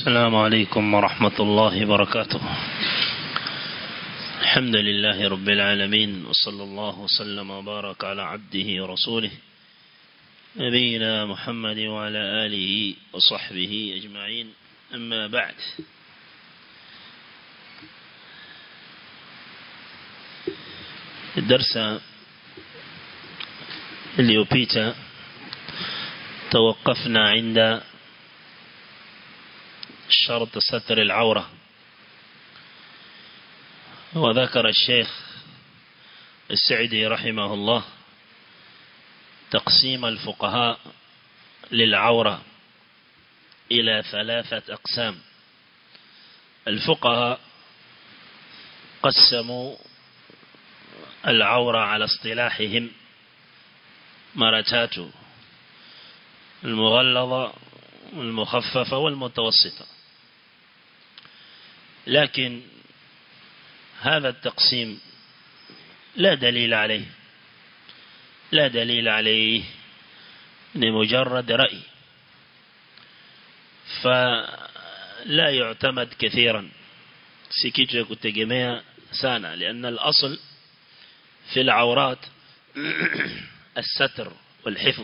السلام عليكم ورحمة الله وبركاته الحمد لله رب العالمين وصلى الله وسلم وبارك على عبده ورسوله نبينا محمد وعلى آله وصحبه أجمعين أما بعد الدرس اليوبيتا توقفنا عند شرط ستر العورة وذكر الشيخ السعدي رحمه الله تقسيم الفقهاء للعورة إلى ثلاثة أقسام الفقهاء قسموا العورة على اصطلاحهم مرتات المغلظة والمخففة والمتوسطة لكن هذا التقسيم لا دليل عليه لا دليل عليه لمجرد رأي فلا يعتمد كثيرا سكيتو كتجميع سانا لأن الأصل في العورات الستر والحفظ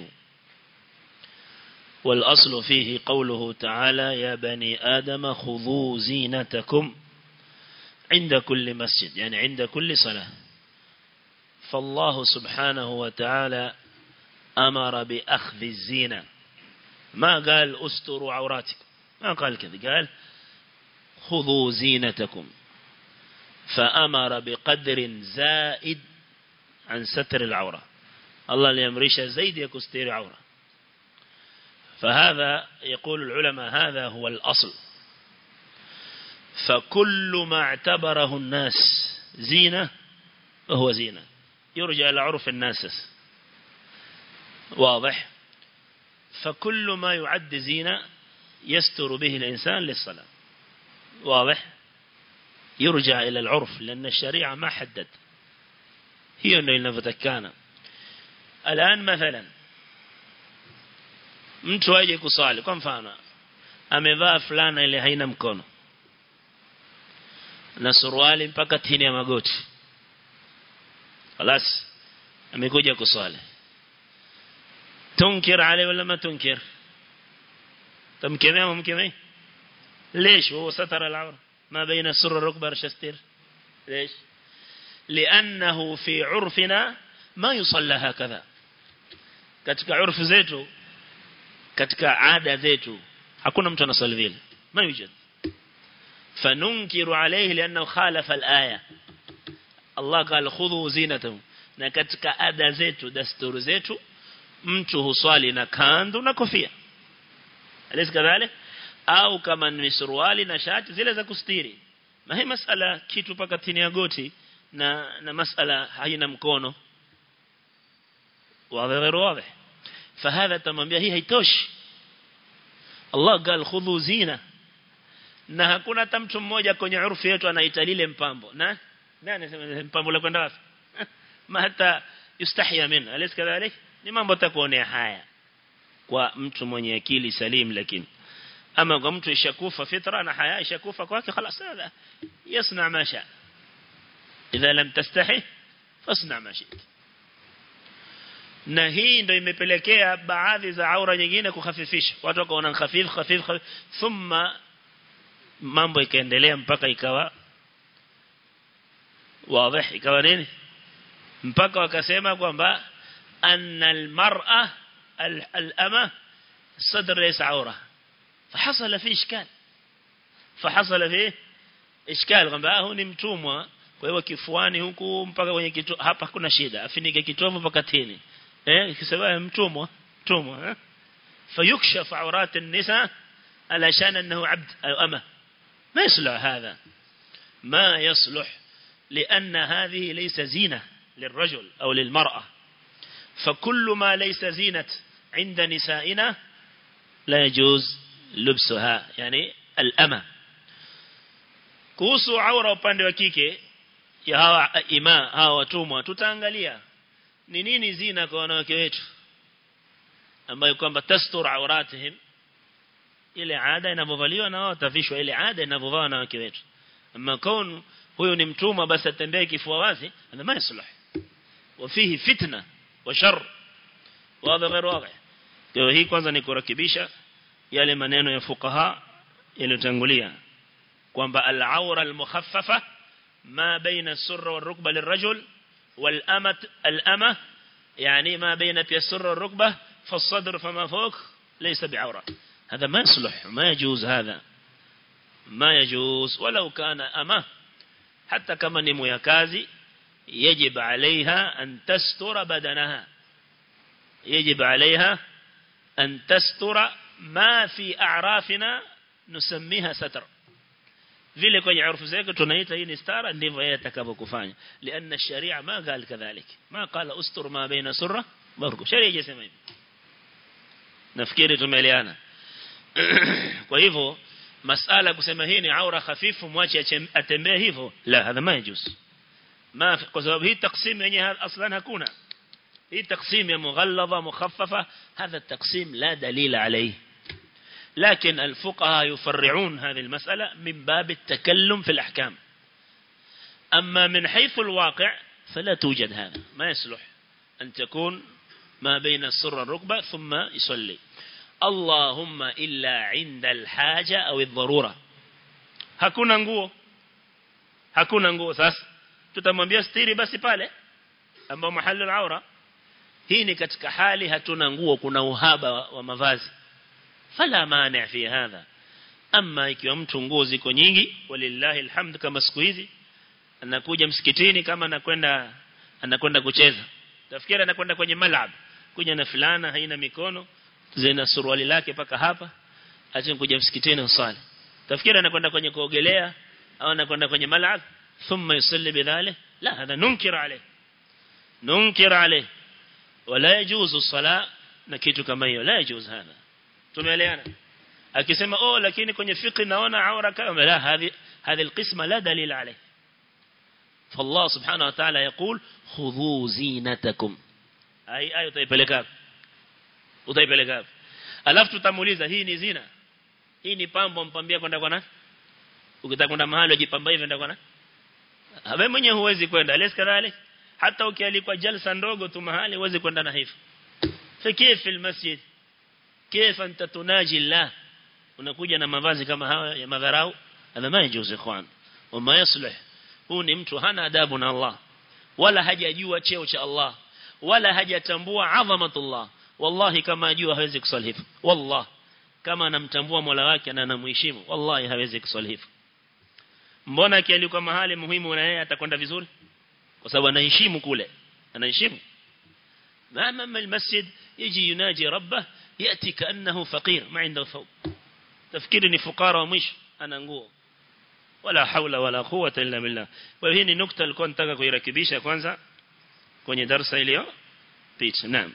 والأصل فيه قوله تعالى يا بني آدم خذوا زينتكم عند كل مسجد يعني عند كل صلاة فالله سبحانه وتعالى أمر بأخذ الزينة ما قال أستروا عوراتكم ما قال كذا قال خذوا زينتكم فأمر بقدر زائد عن ستر العورة الله ليمرش زيد يكستير عورة فهذا يقول العلماء هذا هو الأصل فكل ما اعتبره الناس زينة فهو زينة يرجع إلى عرف الناس واضح فكل ما يعد زينة يستر به الإنسان للصلاة واضح يرجع إلى العرف لأن الشريعة ما حدد هي أنه inavyotakana الآن مثلا mtu aje kusali kwa mfano amevaa fulana ile haina mkono na suruali mpaka chini ya magoti خلاص amekuja kusali tunkir عليه ولا ما تنكر تمكمه ممكمه ليش هو ستر العورة ما بين السر الركبة رشستر ليش لأنه في عرفنا ما يصلى هكذا katika urfu zetu katika ada zetu hakuna mtu anasali vile ma yujad fanunkiru alayhi lianna khalafa alaya Allah qala khudhu zinatakum na katika ada zetu dasturi zetu mtu huswali na kandu na kofia alisi kadhalik au kama ni suruali na shati zile za kustiri na hii masala kitu paka chini ya goti na na masala haina mkono واضح غير واضح فهذا تمامبia hii haitoshi Allah قال khudhu zina na hakuna hata mtu mmoja kwenye urfu yetu anaita lile mpambo na nani anasema mpambo la kwenda wapi ma hata yustahya min alis kadhalik ni mambo takuonea haya kwa mtu mwenye akili salim lakini ama kwa mtu ishakufa fitra na haya ishakufa kwake خلاص هذا يصنع ما شاء إذا لم تستحي فاصنع ما شئت na hii ndio imepelekea baadhi za aura nyingine kukhafifisha watu wakaona khafif khafif thumma mambo ikaendelea mpaka ikawa wazi ikawa nini mpaka wakasema kwamba anna almar'a al-ama sadr laysa aura فحصل فيه اشكال فحصل فيه اشكال kwamba huu ni mtumwa kwa hiyo kifuani huku mpaka kwenye kitu hapa kuna shida afinike kitovu mpaka tini eh kisema mtumwa mtumwa eh فيكشف عورات النساء علشان انه عبد او امه ما يصلح هذا ما يصلح لان هذه ليس زينه للرجل او للمراه فكل ما ليس زينه عند نسائنا لا يجوز لبسها يعني الامه kuhusu aura upande wa kike ya hawa ima hawa watumwa tutaangalia ni nini zina kwa wanawake wetu ambayo kwamba tastur auratihim ile ada inavyovaliwa na wao watavishwa ile ada inavyovaliwa na wake wetu ama kaun huyu ni mtumwa basi atembee kifua wazi hada ma yasluh وفيه فتنه وشر وهذا غير واضح kwa hii kwanza ni kurekebisha yale maneno ya fuqaha yaliyotangulia kwamba al-awra al-mukhaffafa ma baina as-surra wal-rukba lirajul wal-amat al-ama يعني ما بين السر والركبة فالصدر فما فوق ليس بعورة هذا ما يصلح ما يجوز هذا ما يجوز ولو كان أمه حتى كما نمو يكازي يجب عليها أن تستر بدنها يجب عليها أن تستر ما في أعرافنا نسميها ستر vile kwenye urfu zetu tunaita hii ni stara ndivyo yeye atakavyokufanya lianna sharia ma قال kadhalik ma qala ustur ma baina surra barku sharia haijasema hivyo nafikiri tumeelewana kwa hivyo masala kusema hii ni aura hafifu mwache atembee hivyo la hadha ma yajuz ما kwa sababu hii taksim yenyewe aslan hakuna hii taksim ya mughalladha mukhaffafa hadha التقسيم لا دليل عليه لكن الفقهاء يفرعون هذه المسألة من باب التكلم في الأحكام أما من حيث الواقع فلا توجد هذا ما يصلح أن تكون ما بين السر والركبة ثم يصلي اللهم إلا عند الحاجة أو الضرورة hakuna nguo hakuna nguo sasa tutamwambia stiri basi pale ambao mahali al-aura hii ni katika hali hatuna nguo kuna uhaba wa mavazi fala mani fi hadha amma ikiwa mtu nguo ziko nyingi walillahi alhamd kama siku hizi anakuja msikitini kama anakwenda anakwenda kucheza tafikiri anakwenda kwenye malab kuja na fulana haina mikono zina suruali lake paka hapa acha kuja msikitini usali tafikiri anakwenda kwenye kuogelea au anakwenda kwenye malab thumma yusalli bidhalik la hada nunkir alayh nunkir alayh wala yajuzu sala na kitu kama hiyo la yajuzu hada tumeelewana akisema oh lakini kwenye fiqh naona aura kama la hadi هذه القسمة لا دليل عليه فالله سبحانه وتعالى يقول خذوا زينتكم أي أي utaipeleka utaipeleka alafu tutamuuliza hii ni zina hii ni pambo mpambia kwenda kwa nani ukitaka kwenda mahali ujipamba hivi kwenda kwa nani wewe mwenyewe huwezi kwenda lesi kadhalik hata ukialikwa jalsa ndogo tu mahali huwezi kwenda na hivyo فكيف المسجد كيف أنت تناجي الله unakuja na mavazi kama haya ya madharau hadha ma yajuz ikhwan wama yaslih huu ni mtu hana adabu na Allah wala hajajua cheo cha Allah wala hajatambua adhamatullah wallahi kama ajua hawezi kusali hivyo wallah kama anamtambua Mola wake na anamheshimu wallahi hawezi kusali hivyo mbona akialikwa mahali muhimu na yeye atakwenda vizuri kwa sababu anaheshimu kule anaheshimu أمام المسجد يجي يناجي ربه يأتي كأنه فقير ما عنده ثوب تفكيرني فقار ومش أنا نقول ولا حول ولا قوة إلا بالله وهي نكتة الكون نتaka kuirekebisha kwanza kwenye darasa ilio pitch naam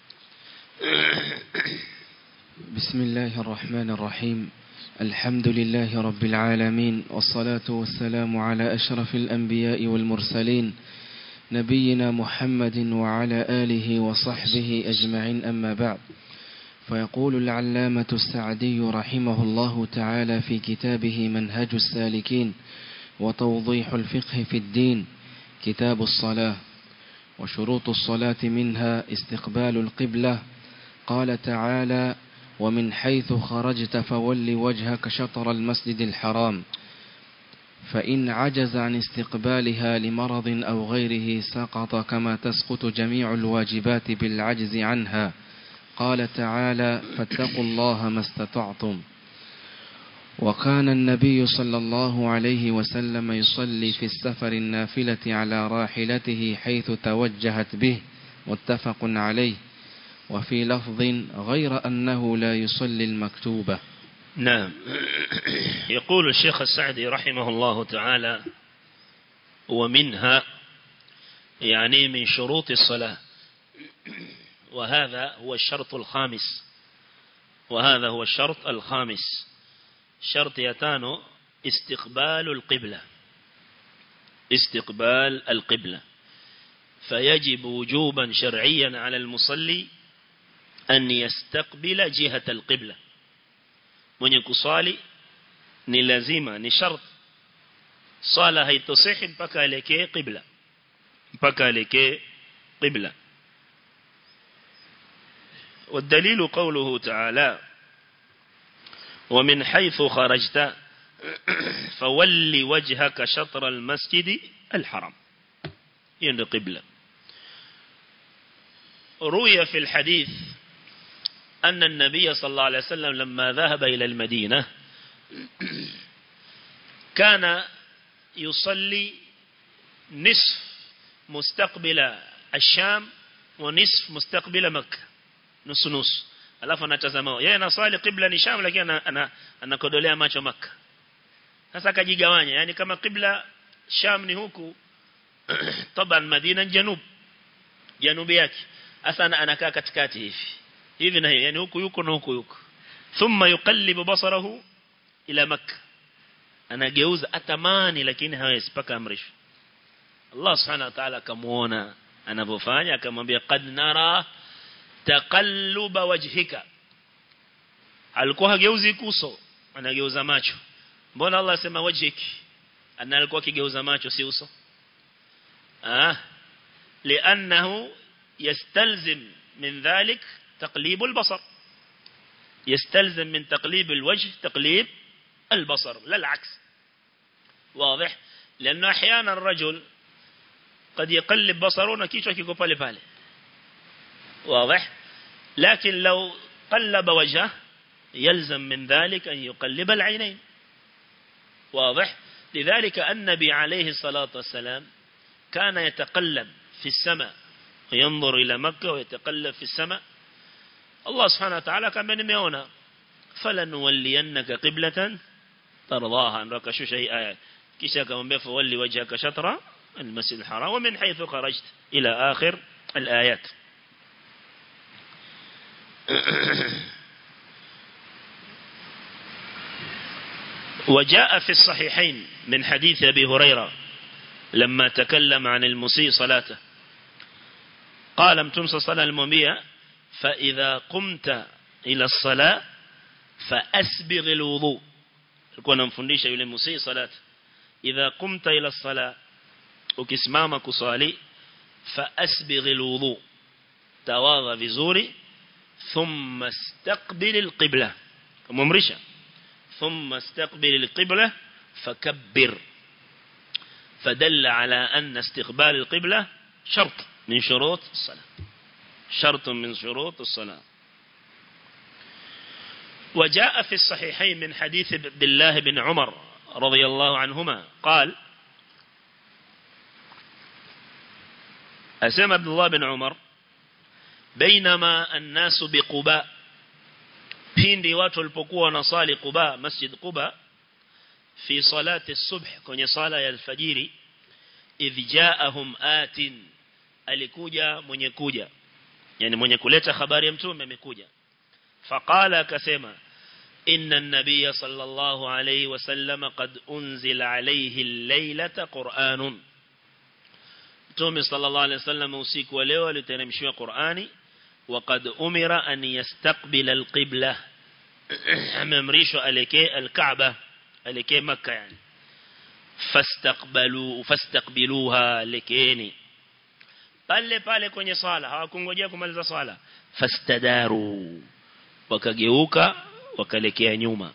بسم الله الرحمن الرحيم الحمد لله رب العالمين والصلاة والسلام على أشرف الأنبياء والمرسلين نبينا محمد وعلى آله وصحبه أجمعين أما بعد فيقول العلامة السعدي رحمه الله تعالى في كتابه منهج السالكين وتوضيح الفقه في الدين كتاب الصلاة وشروط الصلاة منها استقبال القبلة قال تعالى ومن حيث خرجت فول وجهك شطر المسجد الحرام فإن عجز عن استقبالها لمرض أو غيره سقط كما تسقط جميع الواجبات بالعجز عنها قال تعالى فاتقوا الله ما استطعتم وكان النبي صلى الله عليه وسلم يصلي في السفر النافلة على راحلته حيث توجهت به متفق عليه وفي لفظ غير أنه لا يصلي المكتوبة نعم يقول الشيخ السعدي رحمه الله تعالى ومنها يعني من شروط الصلاة وهذا هو الشرط الخامس وهذا هو الشرط الخامس شرط يتانو استقبال القبلة استقبال القبلة فيجب وجوبا شرعيا على المصلي أن يستقبل جهة القبلة mwenye kuswali ni lazima ni shart swala haitosihi mpaka elekee qibla mpaka elekee qibla والدليل قوله تعالى ومن حيث خرجت فولي وجهك شطر المسجد الحرام يعني قبلة روي في الحديث أن النبي صلى الله عليه وسلم لما ذهب إلى المدينة كان يصلي نصف مستقبل الشام ونصف مستقبل مكة nusu nusu alafu anatazama yeye anaswali qibla ni sham lakini ana anakodolea macho maka sasa akajigawanya yani kama qibla sham ni huku taban madina janub janubi yake hasa anakaa katikati hivi hivi na hivi yani huku yuko na huku yuko thumma yuqallibu basarahu ila makkah anageuza atamani lakini hawezi paka amrisho Allah subhanahu wa ta'ala akamuona anavyofanya akamwambia qad nara taqalluba wajhika alikuwa hageuzi kuso anageuza macho mbona Allah asema wajhiki ana alikuwa akigeuza macho si uso ah لانه يستلزم من ذلك تقليب البصر يستلزم من تقليب الوجه تقليب البصر لا العكس واضح لانه احيانا الرجل قد يقلب بصره na kichwa kiko pale pale واضح لكن لو قلب وجهه يلزم من ذلك أن يقلب العينين واضح لذلك النبي عليه الصلاة والسلام كان يتقلب في السماء وينظر إلى مكة ويتقلب في السماء الله سبحانه وتعالى كان بنميونا فلنولينك قبلة ترضاها أنك شو شيء آيات كيشا كمان فولي وجهك شطرة المسجد الحرام ومن حيث خرجت إلى آخر الآيات وجاء في الصحيحين من حديث أبي هريرة لما تكلم عن المسيء صلاته قال امتمس صلاة المبيع فإذا قمت إلى الصلاة فأسبغ الوضوء كنا نفنديش يقول المسيء صلاة إذا قمت إلى الصلاة وكسمامك صالي فأسبغ الوضوء تواضى بزوري ثم استقبل القبلة ممرشة ثم استقبل القبلة فكبر فدل على أن استقبال القبلة شرط من شروط الصلاة شرط من شروط الصلاة وجاء في الصحيحين من حديث عبد الله بن عمر رضي الله عنهما قال أسمى عبد الله بن عمر بينما الناس بقباء pindi watu walipokuwa wanasali Quba Masjid Quba fi salati as-subh kwenye sala ya alfajiri idh ja'ahum atin alikuja mwenye kuja yani mwenye kuleta habari ya mtume amekuja faqala akasema inna an-nabiy sallallahu alayhi wasallam qad unzila alayhi al-laylata qur'anun mtume sallallahu alayhi wasallam usiku wa leo aliteremshiwa Qur'ani وقد أمر أن يستقبل القبلة أمريش ألكي الكعبة ألكي مكة يعني فاستقبلوا فاستقبلوها لكيني pale pale kwenye swala hawakungojea kumaliza swala fastadaru wakageuka wakalekea nyuma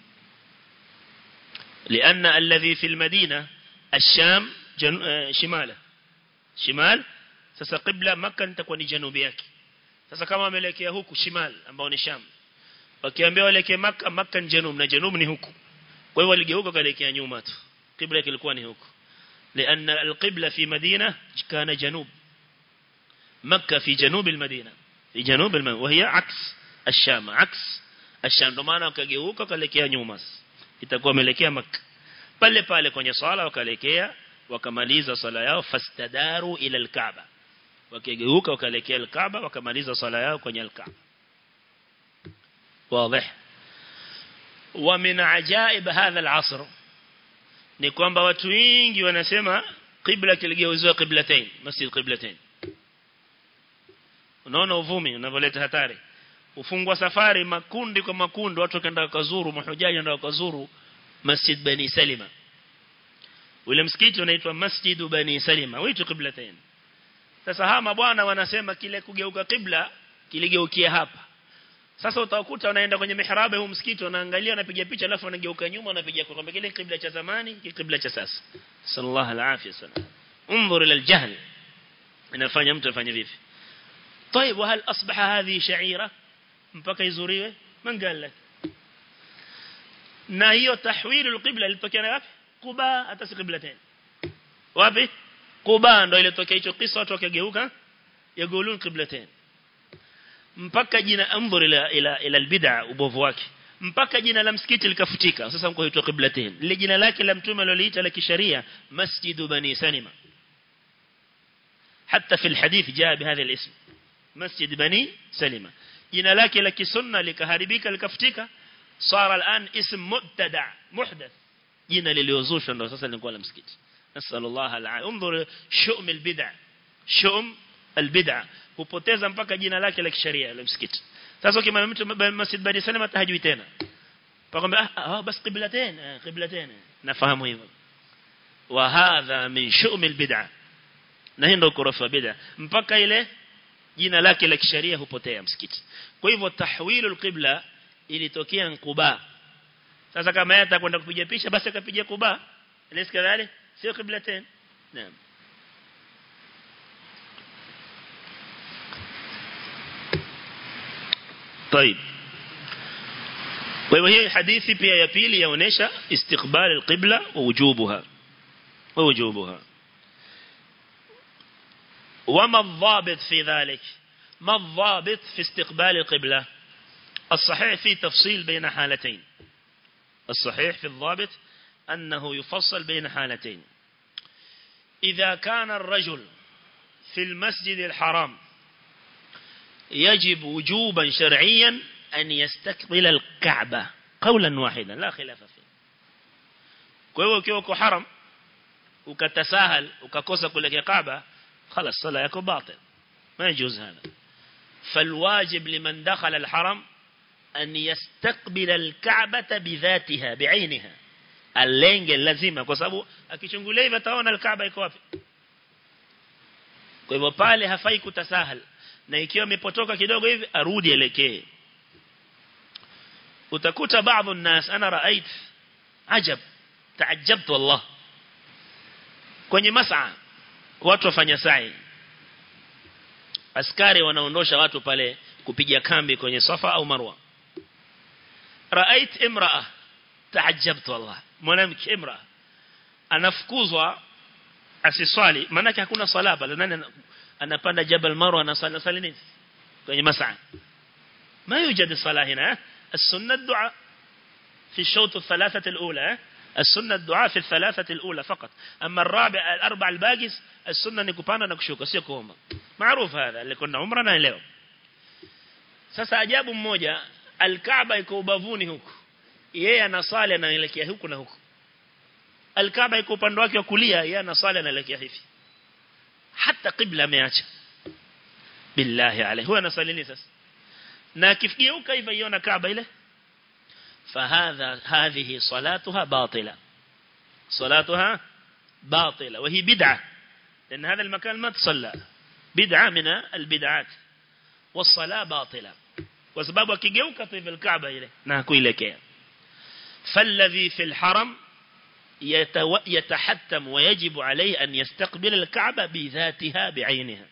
لأن الذي في المدينة الشام جن... شماله شمال sasa qibla makkah itakuwa ni janubi yake sasa kama wameelekea huku shimal ambao ni sham wakiambia waelekee makkah makkah ni janub na janub ni huku kwa hiyo waligeuka kaelekea nyuma tu qibla kilikuwa ni huku لأن القبلة في مدينة كان جنوب مكة في جنوب المدينة في جنوب المدينة وهي عكس الشام عكس الشام ndio maana wakageuka kaelekea nyuma itakuwa wameelekea Makka pale pale kwenye swala wakaelekea wakamaliza swala yao fastadaru ila al-Kaaba wakigeuka wakaelekea al-Kaaba wakamaliza swala yao kwenye al-Kaaba واضح ومن عجائب هذا العصر ni kwamba watu wengi wanasema qibla kiligeuziwa qiblatain masjid qiblatain unaona uvumi unavoleta hatari hufungwa safari makundi kwa makundi watu wakaenda kuzuru mahujaji ndio kuzuru Masjid Bani Salima ule msikiti unaitwa Masjid Bani Salima wito qiblatain sasa hama bwana wanasema kile kugeuka kibla kiligeukia hapa sasa utakuta wanaenda kwenye mihrabe huu msikiti wanaangalia wanapiga picha alafu wanageuka nyuma wanapiga kwa kwamba kile kibla cha zamani kile kibla cha sasa sallallahu alaihi wasallam انظر الى الجهل inafanya mtu afanye vipi طيب وهل اصبح هذه شعيره mpaka izuriwe man قال لك na hiyo tahwilul qibla ilitokea wapi Quba hata si qiblatain wapi Quba ndio ilitokea hicho kisa watu wakageuka yagulun qiblatain mpaka jina anzur ila ila ila albid'a ubovu wake mpaka jina la msikiti likafutika sasa mko huitwa qiblatain lile jina lake la mtume aliloliita la kisharia masjidu bani sanima حتى في الحديث جاء بهذا الاسم مسجد بني سلمة jina lake la kisunna likaharibika likafutika صار الان اسم مبتدع محدث jina liliozushwa ndio sasa linakuwa la msikiti nasallallahu alaihi انظر شؤم البدع شؤم البدع hupoteza mpaka jina lake la kisheria la msikiti sasa kama mtu masjid bani salama tahajui tena pakwambia ah bas qiblatain qiblatain nafahamu hivyo wa hadha min شؤم البدع na hii ndio korofa bid'a mpaka ile jina lake la kisheria hupotea msikiti kwa hivyo tahwilul qibla ilitokea Quba sasa kama yeye atakwenda kupiga picha basi akapiga Quba ilisi kadhali sio qiblatain naam طيب وهي hadithi pia ya pili yaonesha istiqbal alqibla wa wujubuha wa wujubuha وما الضابط في ذلك ما الضابط في استقبال القبلة الصحيح في تفصيل بين حالتين الصحيح في الضابط أنه يفصل بين حالتين إذا كان الرجل في المسجد الحرام يجب وجوبا شرعيا أن يستقبل الكعبة قولا واحدا لا خلاف فيه كويو كيوكو حرم وكتساهل وككوسا كلك كعبة خلاص صلاة يكون باطل ما يجوز هذا فالواجب لمن دخل الحرم أن يستقبل الكعبة بذاتها بعينها اللينج اللازمة kwa sababu akichungulia hivi ataona alkaaba iko wapi kwa hivyo pale hafai kutasahal na ikiwa imepotoka kidogo hivi arudi elekee utakuta baadhi الناس انا رايت عجب تعجبت والله kwenye mas'a watu wafanya sa'i askari wanaondosha watu pale kupiga kambi kwenye safa au marwa raait imraa taajabtu wallah mwanamke imraa anafukuzwa asiswali maana hakuna sala pale nani anapanda jabal marwa anasali sali nini kwenye mas'a ما يوجد الصلاة هنا السنة الدعاء في الشوط الثلاثة الأولى السنة الدعاء في الثلاثة الأولى فقط أما الرابع الأربع الباقيس السنة نكوبانا نكشوك سيكوهما معروف هذا اللي كنا عمرنا leo sasa ajabu mmoja alkaaba iko ubavuni huku yeye anasali anaelekea huku na huku alkaaba iko upande wake wa kulia yeye anasali anaelekea hivi hata qibla ameacha billahi alayhi huwa anasali nini sasa na akifigeuka hivi iona kaaba ile فهذا هذه صلاتها باطلة صلاتها باطلة وهي بدعة لأن هذا المكان ما تصلى بدعة من البدعات والصلاة باطلة وسبب كيجوك في الكعبة إليه ناكو إليك فالذي في الحرم يتو... يتحتم ويجب عليه أن يستقبل الكعبة بذاتها بعينها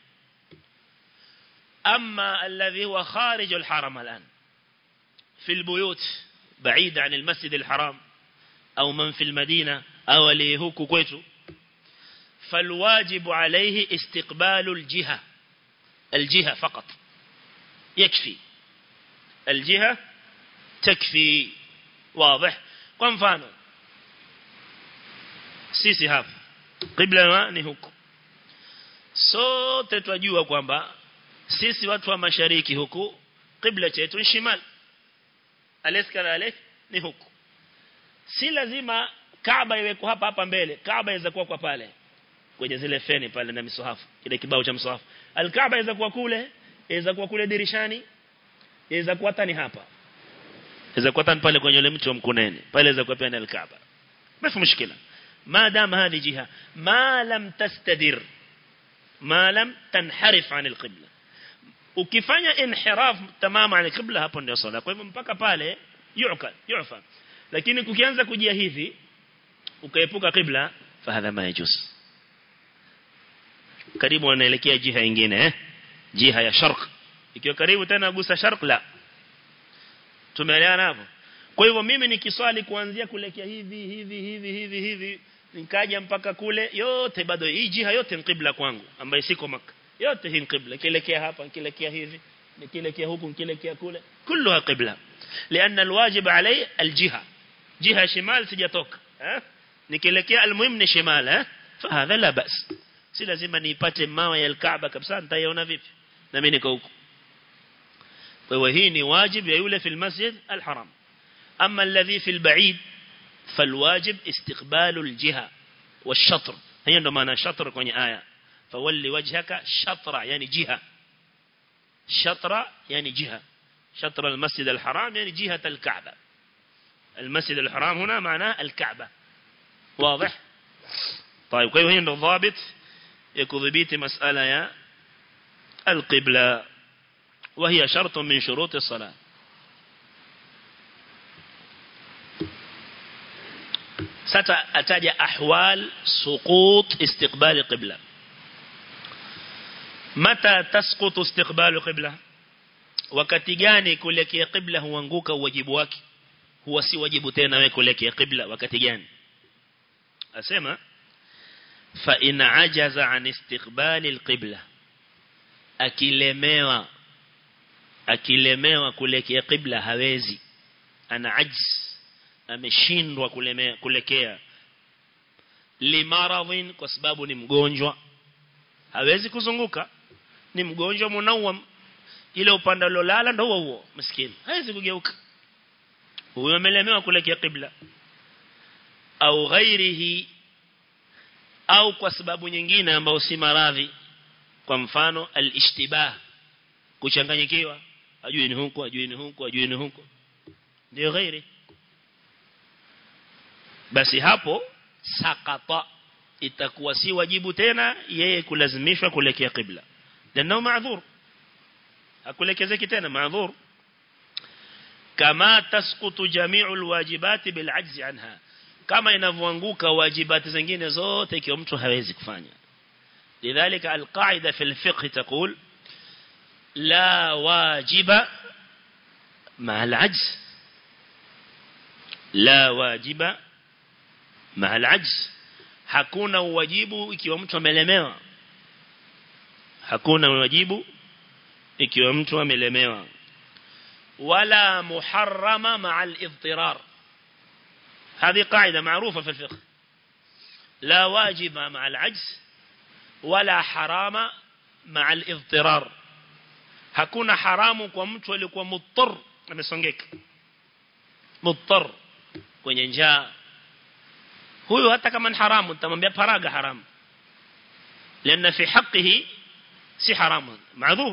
أما الذي هو خارج الحرم الآن في البيوت بعيد عن المسجد الحرام أو من في المدينة أو ليهوك كويتو فالواجب عليه استقبال الجهة الجهة فقط يكفي الجهة تكفي واضح kwa mfano sisi hapa qibla ni huku sote twajua kwamba sisi watu wa mashariki huku qibla chetu ni shimali aleskara alek ni huku si lazima Kaaba iwe hapa hapa mbele Kaaba inaweza kuwa kwa pale kwenye zile feni pale na misuhafu kile kibao cha msuhafu al-Kaaba inaweza kuwa kule inaweza kuwa kule dirishani yaweza kuwa tani hapa yaweza kuwa tani pale kwenye ule mti wa mkunene pale yaweza kuwa pia ni al-Kaaba ما في مشكلة ما دام هذه جهة ما لم تستدر ما لم تنحرف عن القبلة ukifanya inhiraf tamama ani qibla hapo ndio sala kwa hivyo mpaka pale yu'kal yu'fa lakini kukianza kujia hivi ukaepuka qibla fahadha ma yajuz karibu anaelekea jiha nyingine eh jiha ya sharq ikiwa karibu tena gusa sharq la tumeelewana hapo kwa hivyo mimi nikiswali kuanzia kuelekea hivi hivi hivi hivi hivi nikaja mpaka kule yote bado hii jiha yote ni qibla kwangu ambaye siko maka yote hii qibla kielekea hapa nikielekea hivi nikielekea huku nikielekea kule kulluha qibla لان الواجب علي الجهه جهه شمال sijatoka eh nikielekea almuhim ni shimal eh fahadha la bas si lazima niipate mawe ya alkaaba kabisa nitaiona vipi na mimi niko huko kwa hiyo hii ni wajib ya yule fi almasjid alharam أما الذي في البعيد فالواجب استقبال الجهة والشطر هي عندما أنا شطر كوني آية فولي وجهك شطر يعني جهة شطر يعني جهة شطر المسجد الحرام يعني جهة الكعبة المسجد الحرام هنا معناه الكعبة واضح طيب كيف هي الضابط يكذبيت مسألة يا القبلة وهي شرط من شروط الصلاة sasa ataja ahwal suqut istiqbal qibla mata tasqutu istiqbal qibla wakati gani kuelekea qibla huanguka wajibu wake huwa si wajibu tena wewe kuelekea qibla wakati gani asema fa in ajaza an istiqbal alqibla akilemewa akilemewa kuelekea qibla hawezi ana ajz ameshindwa kulekea limaradhin kwa sababu ni mgonjwa hawezi kuzunguka ni mgonjwa munawam ile upande alolala ndio huo huo maskini hawezi kugeuka huyo amelemewa kuelekea qibla au ghairihi au kwa sababu nyingine ambayo si maradhi kwa mfano al-ishtibah kuchanganyikiwa ajui ni huko ajui ni huko ajui ni huko ndio ghairi basi hapo sakata itakuwa si wajibu tena yeye kulazimishwa kuelekea qibla ndio maadhur akulekezeki tena maadhur kama tasqutu jami'u alwajibat bil'ajz anha kama inavyoanguka wajibati zingine zote ikiwa mtu hawezi kufanya lidhalika alqaida fi alfiqh taqul la wajiba مع العجز لا واجب مع العجز hakuna uwajibu ikiwa mtu amelemewa hakuna uwajibu ikiwa mtu amelemewa wala muharrama ma'a al-idtirar هذه قاعدة معروفة في الفقه لا واجب مع العجز ولا حرام مع الاضطرار hakuna haramu kwa mtu aliyekuwa muttar amesongeka muttar kwenye njaa huyo hata kama ni haramu tutamwambia paraga haramu لأن في حقه si haramu معذور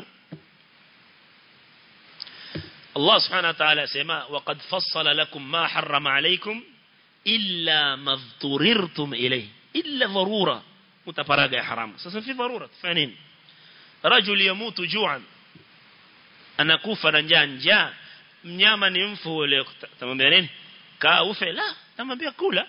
الله سبحانه وتعالى سما وقد فصل لكم ما حرم عليكم إلا ما اضطررتم إليه إلا ضرورة متفرقة حرام سأسا في ضرورة فانين رجل يموت جوعا anakufa na njaa njaa mnyama ni mfu ule tamwambia nini kaa ufe la tamwambia kula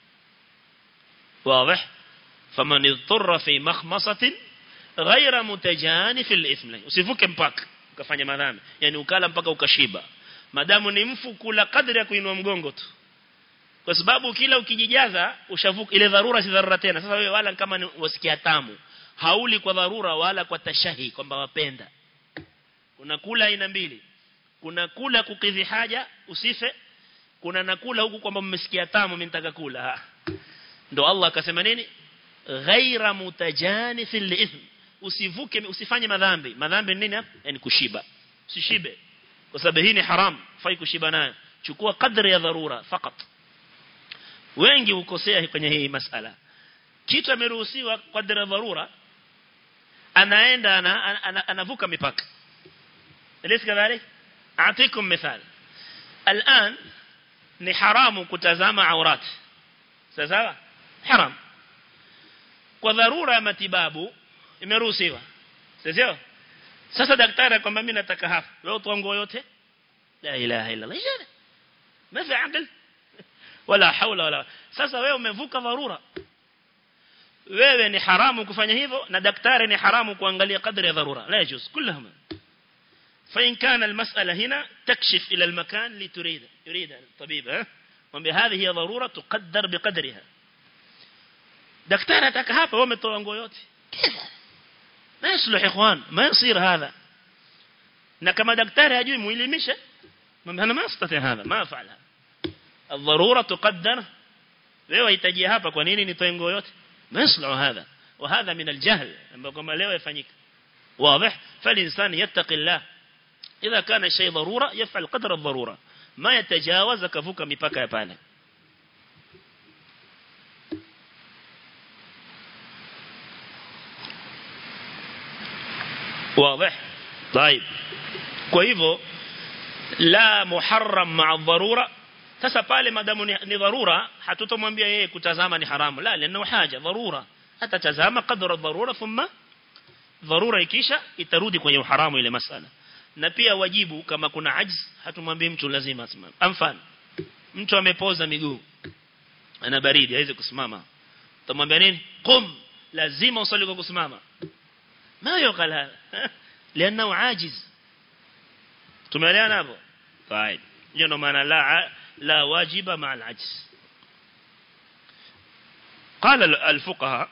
واضح فمن اضطر في مخمصة غير متجانف الإثم usivuke mpaka ukafanya madhambi yani ukala mpaka ukashiba madamu ni mfu kula kadri ya kuinua mgongo tu kwa sababu kila ukijijaza ushavuka ile dharura si dharura tena sasa wewe wala kama ni wasikia tamu hauli kwa dharura wala kwa tashahi kwamba wapenda kuna kula aina mbili kuna kula kukidhi haja usife kuna nakula huku kwamba mmesikia tamu mimi nitaka kula ndo Allah akasema nini ghaira mutajanif liithm usivuke usifanye madhambi madhambi nini hapa yani kushiba usishibe kwa sababu hii ni haram fai kushiba nayo chukua kadri ya dharura fakat wengi ukosea kwenye hii masala kitu ameruhusiwa kadri ya dharura anaenda anavuka mipaka Elisi kadhalik أعطيكم مثال الآن ni haramu kutazama aurat sawa haram kwa dharura ya matibabu imeruhusiwa sio sasa daktari akwambia mimi nataka hapa wewe utoa nguo yote la ilaha illa allah ijana ما في عقل ولا حول ولا sasa wewe umevuka dharura wewe ni haramu kufanya hivyo na daktari ni haramu kuangalia kadri ya dharura la yajuz kullahuma فإن كان المسألة هنا تكشف إلى المكان لتريد يريد الطبيب ها وبهذه هي ضرورة تقدر بقدرها دكتور ataka hapa wewe umetoa nguo yote كذا ما يصلح اخوان ما يصير هذا na kama daktari hajui muelimishe انا ما استطيع هذا ما افعل هذا الضرورة تقدر wewe hitaji hapa kwa nini nitoe nguo yote ما يصلح هذا وهذا من الجهل ambao kama leo yafanyika واضح فالإنسان يتقي الله إذا كان شيء ضرورة يفعل قدر الضرورة ما يتجاوز كفوك مipaka ya pale واضح طيب kwa hivyo la muharram ma'a dharura sasa pale madamu ni, ni dharura hatutomwambia yeye kutazama ni haramu la lana haja dharura atatazama kadra dharura thumma dharura ikisha itarudi kwenye uharamu ile masala na pia wajibu kama kuna ajz hatumwambii mtu lazima asimame mfano mtu amepoza miguu ana baridi hawezi kusimama utamwambia nini qum lazima usali kwa kusimama ma yuqal hada لانه عاجز tumeelewana hapo طيب hiyo ndo maana la la wajiba مع العجز قال الفقهاء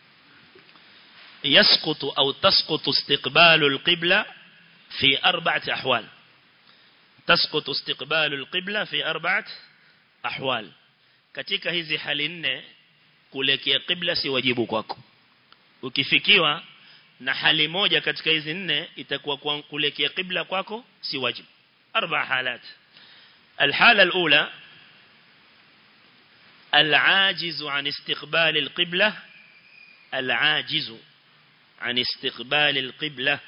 يسقط أو تسقط استقبال القبلة في أربعة أحوال تسقط استقبال القبلة في أربعة أحوال katika hizi hali nne kuelekea qibla si wajibu kwako ukifikiwa na hali moja katika hizi nne itakuwa kuelekea qibla kwako si wajibu arba halat الحالة الأولى العاجز عن استقبال القبلة العاجز عن استقبال القبلة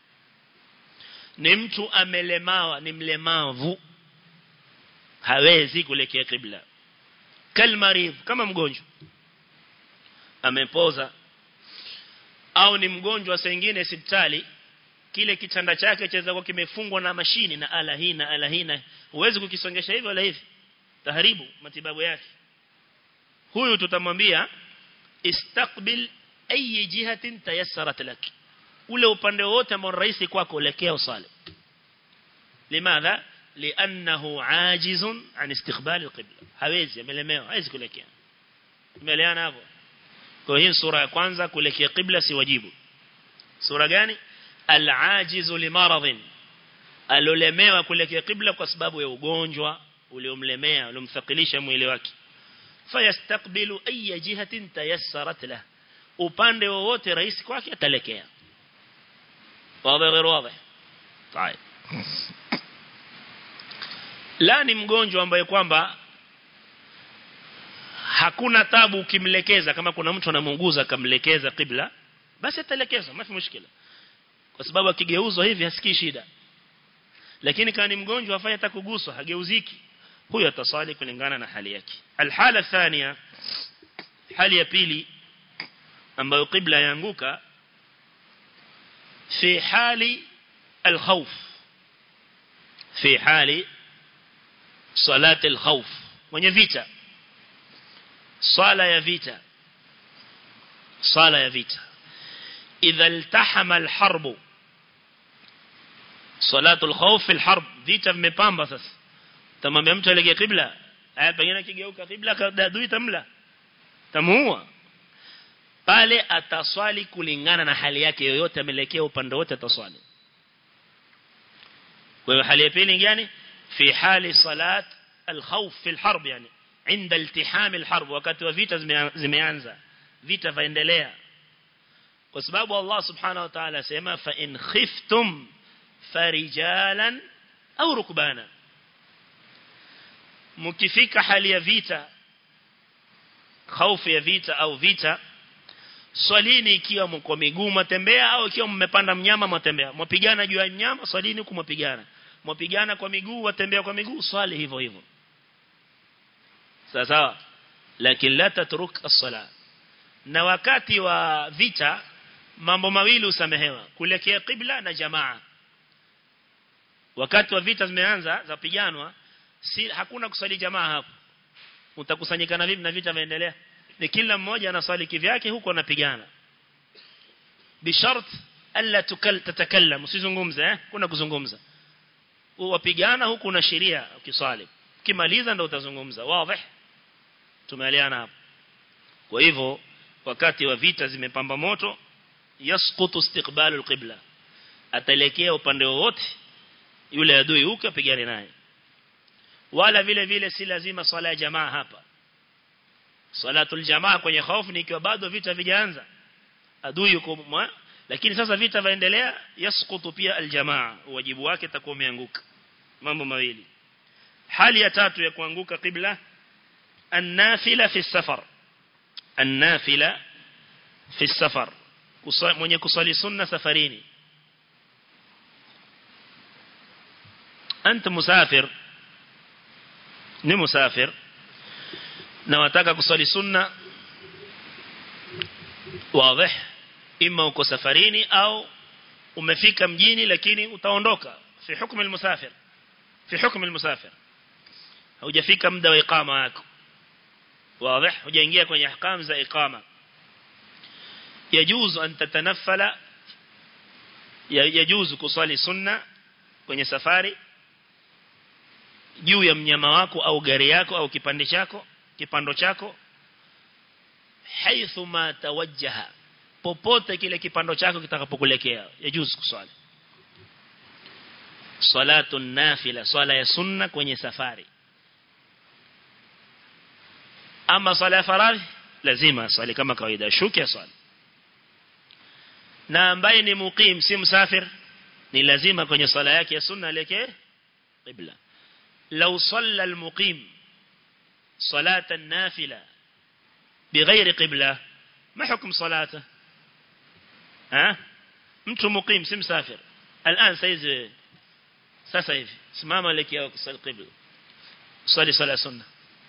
ni mtu amelemawa ni mlemavu hawezi kuelekea qibla kalmarif kama mgonjwa amepoza au ni mgonjwa sengine hospitali kile kitanda chake chaweza kuwa kimefungwa na mashini na ala hii na ala hii na huwezi kukisongesha hivyo wala hivi taharibu matibabu yake huyu tutamwambia istaqbil ayi jihatin tayassarat lak ule upande wote ambao rahisi kwako elekea usali limadha li'annahu ajizun an istiqbal alqibla hawezi amelemewa hawezi kuelekea umeelewana hapo kwa hiyo sura ya kwanza kuelekea qibla si wajibu sura gani al-ajizu limaradhin alolemewa kuelekea qibla kwa sababu ya ugonjwa uliomlemea uliomthakilisha mwili wake fayastaqbilu ayya jihatin tayassarat lahu upande wowote rahisi kwake atalekea wazi غير واضح طيب la ni mgonjwa ambaye kwamba hakuna tabu ukimlekeza kama kuna mtu anamuunguza akamlekeza qibla basi atalekezwa mafi mushkila kwa sababu akigeuzwa hivi hasikii shida lakini kama ni mgonjwa afanye atakuguswa hageuziki huyo atasali kulingana na hali yake alhala thania hali ya pili ambayo qibla yaanguka fi hali alkhawf fi hali salati alkhawf mwenye vita swala ya vita swala ya vita idha iltahama alharbu salatu alkhawf fi alharb vita vimepamba sasa tamwambia mtu aelekee qibla haya pengine kigeuka qibla adui tamla tamuua pale ataswali kulingana na hali yake yoyote amelekea upande wote ataswali kwa hiyo hali ya pili gani fi hali salat alkhawf fi alharb yani inda iltiham alharb wakati wa vita zimeanza vita vaendelea kwa sababu Allah subhanahu wa ta'ala sema fa in khiftum farijalan au rukbana mkifika hali ya vita hofu ya vita au vita swalini ikiwa mko miguu mtembea au ikiwa mmepanda mnyama mtembea mpigana juu ya mnyama swalini huko mpigana mwapigana kwa miguu watembea kwa miguu swali hivyo hivyo sawa sawa lakini la tatruk as-sala na wakati wa vita mambo mawili usamehewa kuelekea qibla na jamaa wakati wa vita zimeanza za piganwa si hakuna kusali jamaa hapo utakusanyikana vipi na vita vinaendelea ni kila mmoja anaswali kivyake huko anapigana bishart alla tukal tatakallam usizungumze eh kuna kuzungumza wapigana huku na sheria ukiswali kimaliza ndo utazungumza wazi tumeelewana hapo kwa hivyo wakati wa vita zimepamba moto yasqutu istiqbalu alqibla ataelekea upande wowote yule adui huko apigane naye wala vile vile si lazima swala ya jamaa hapa salatul jamaa kwenye hofu ni ikiwa bado vita vijaanza adui yuko lakini sasa vita vaendelea yasqutu pia aljamaa wajibu wake takuwa umeanguka mambo mawili hali ya tatu ya kuanguka qibla النافلة في السفر النافلة في السفر mwenye kusali sunna safarini anta musafir ni musafir na wataka kusali sunna wazi ima uko safarini au umefika mjini lakini utaondoka fi hukumu almusafir fi hukumu almusafir hujafika muda wa iqama yako واضح hujaingia kwenye ahkam za iqama yajuzu an tatanaffala yajuzu kusali sunna kwenye safari juu ya mnyama wako au gari yako au kipande chako kipando chako haithu ma tawajjaha popote kile kipando chako kitakapokuelekea yajuzu kusali salatu nafila swala ya sunna kwenye safari ama swala ya faradhi lazima swali kama kawaida shuki swali na ambaye ni muqim si msafir ni lazima kwenye swala yake ya sunna elekee qibla law salla almuqim صلاة النافلة بغير قبلة ما حكم صلاته ها mtu muqim si msafir الان saizi sasa hivi simama elekea kusali qibla swali sala sunna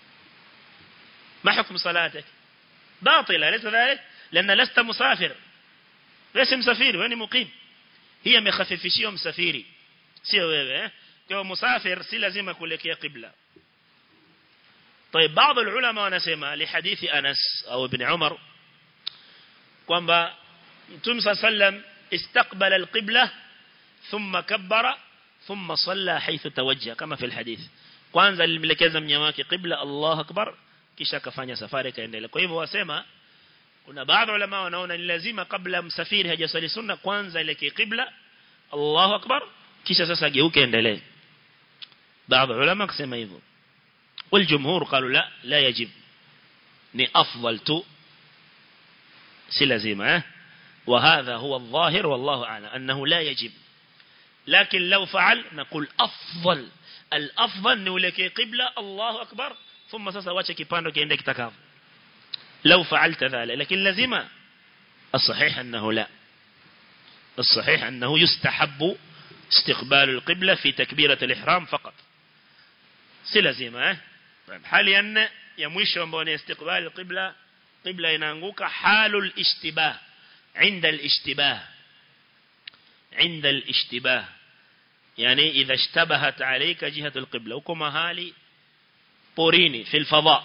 ما حكم صلاتك باطلة ليس ذلك لأن لست مسافر ليس مسافر وين مقيم هي مخففشية مسافري سيو wewe kwa musafir si lazima kuelekea qibla طيب بعض العلماء wanasema لحديث أنس أو ابن عمر kwamba Mtume sallam استقبل القبلة ثم كبر ثم صلى حيث توجه كما في الحديث kwanza alimlekeza mnyama wake qibla Allah akbar kisha akafanya safari kaendelea kwa hivyo wasema kuna baadhi ulama wanaona ni lazima kabla msafiri hajasali sunna kwanza ile qibla Allahu akbar kisha sasa geuke endelee baadhi ulama kusema hivyo والجمهور قالوا لا لا يجب ni afdal tu si lazima eh وهذا هو الظاهر والله أعلم أنه لا يجب لكن لو فعل نقول أفضل الأفضل نولك قبلة الله أكبر ثم sasa wacha kipando kiende kitakavyo لو فعلت ذلك لكن لازم الصحيح أنه لا الصحيح أنه يستحب استقبال القبلة في تكبيرة الإحرام فقط si lazima eh hali ya nne ya mwisho ambao ni istiqbal qibla qibla inaanguka halul ishtibah inda al-ishtibah inda al-ishtibah yani idha ishtabahat alayka jihatu al-qibla uko mahali porini fil fadha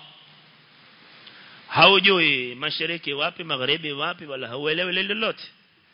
haujui mashariki wapi magharibi wapi wala hauelewi lolote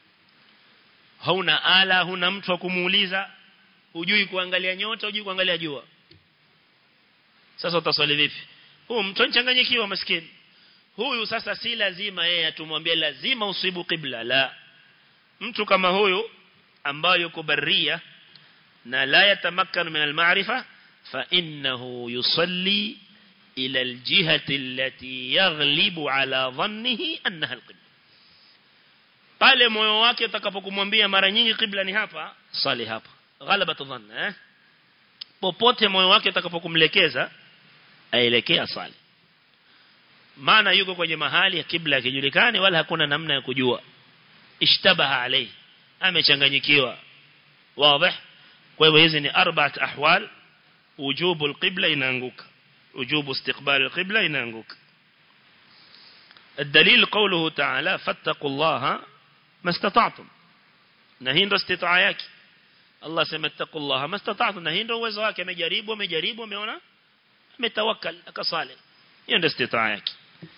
hauna ala huna mtu wa kumuuliza hujui kuangalia nyota hujui kuangalia jua sasa utaswali vipi huyu mtu anchanganyikiwa maskini huyu sasa si lazima yeye atumwambie lazima usibu qibla la mtu kama huyu ambaye yuko barria na la yatamakkanu min al-ma'rifa fa innahu yusalli ila al-jihati allati yaghlibu ala dhannihi annaha al-qibla pale moyo wake utakapokumwambia mara nyingi qibla ni hapa sali hapa ghalabatu dhanna eh popote moyo wake utakapokumlekeza aelekea sali maana yuko kwenye mahali ya kibla akijulikani wala hakuna namna ya kujua ishtabaha alayhi amechanganyikiwa wazi kwa hivyo hizi ni arba'at ahwal wujubu alqibla inaanguka wujubu istiqbal alqibla inaanguka الدليل قوله تعالى فاتقوا الله ما استطعتم نهين استطاع yake Allah sema ittaqullaha mastata'tum na hii ndio uwezo wake amejaribu amejaribu ameona ametawakkal akasali hiyo ndio istitaa yake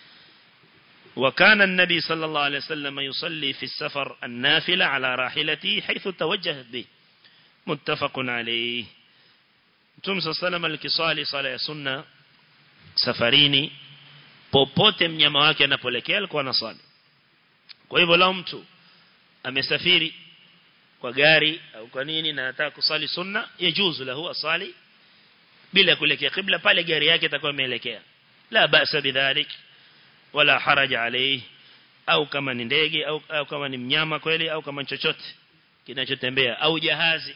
وكان النبي صلى الله عليه وسلم يصلي في السفر النافلة على راحلته حيث توجهت به متفق عليه Mtume صلى الله عليه وسلم alikisali sala ya sunna safarini popote mnyama wake anapoelekea alikuwa anasali kwa hivyo lao mtu amesafiri kwa gari au kwa nini na anataka kusali sunna yajuzu lahu asali bila kuelekea kibla pale gari yake itakuwa imeelekea la basa bidhalik wala haraja alayhi au kama ni ndege au, au kama ni mnyama kweli au kama chochote kinachotembea au jahazi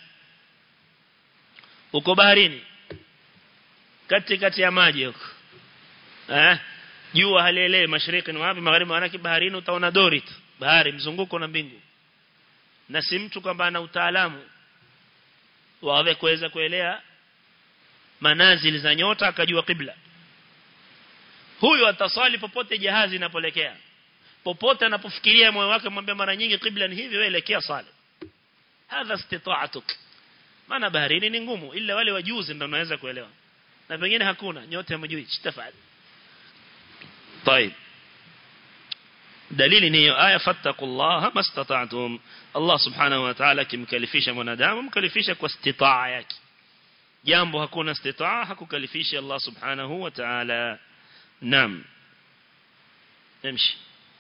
uko baharini kati kati ya maji huko eh jua halielewi mashariki ni wapi magharibi maana baharini utaona dori tu bahari mzunguko na mbingu na si mtu kwamba ana utaalamu wawe kuweza kuelea manazili za nyota akajua kibla huyu ataswali popote jahazi inapolekea popote anapofikiria moyo wake mwambie mara nyingi kibla ni hivi wewe elekea sali hadha istita'atuk maana baharini ni ngumu ila wale wajuzi ndio wanaweza kuelewa na pengine hakuna nyote hamjui chitafali طيب dalili ni hiyo aya fattaqullaha mastata'tum Allah subhanahu wa ta'ala kimkalifisha mwanadamu mkalifisha kwa istitaa yake jambo hakuna istitaa hakukalifisha Allah subhanahu wa ta'ala naam امشي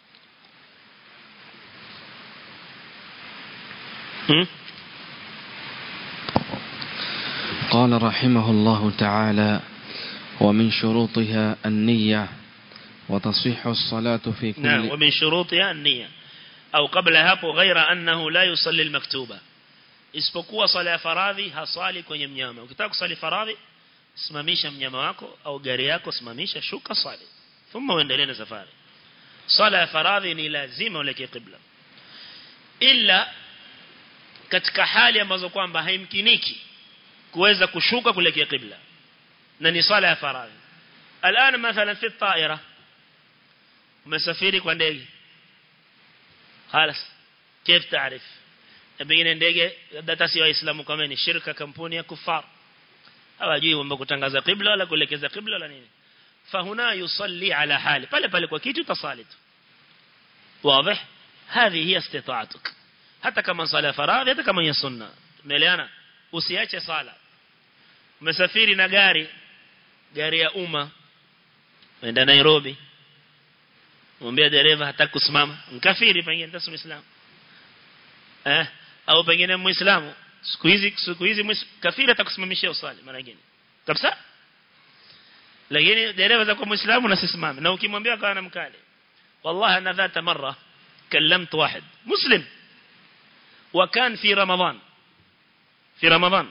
قال رحمه الله تعالى ومن شروطها النية وتصح الصلاة في كل نعم ومن شروطها النية أو قبل hapo غير أنه لا يصلي المكتوبة isipokuwa sala ya faradhi hasali kwenye mnyama ukitaka kusali faradhi simamisha mnyama wako au gari yako simamisha shuka swali thumma uendelee na safari sala ya faradhi ni lazima ulekee qibla illa katika hali ambazo kwamba haimkiniki kuweza kushuka kuelekea qibla na ni sala ya faradhi الان مثلا في الطائره umesafiri kwa ndege خلاص كيف تعرف pengine ndege data si waislamu kama ni shirika kampuni ya kufar hawajui kwamba kutangaza qibla wala kuelekeza qibla wala nini fahuna yusalli ala hali pale pale kwa kitu tasali tu واضح هذه هي استطاعتك hata kama sala faradhi hata kama ni sunna umeelewana usiache sala umesafiri na gari gari ya umma unaenda Nairobi mwambie dereva hataki kusimama mkafiri pengine ndio muislamu eh au pengine muislamu siku hizi siku hizi kafiri atakusimamishia usali mara nyingine kabisa lakini dereva za kwa muislamu na sisimame na ukimwambia kana mkale wallahi ana dhata mara كلمت واحد مسلم وكان في رمضان في رمضان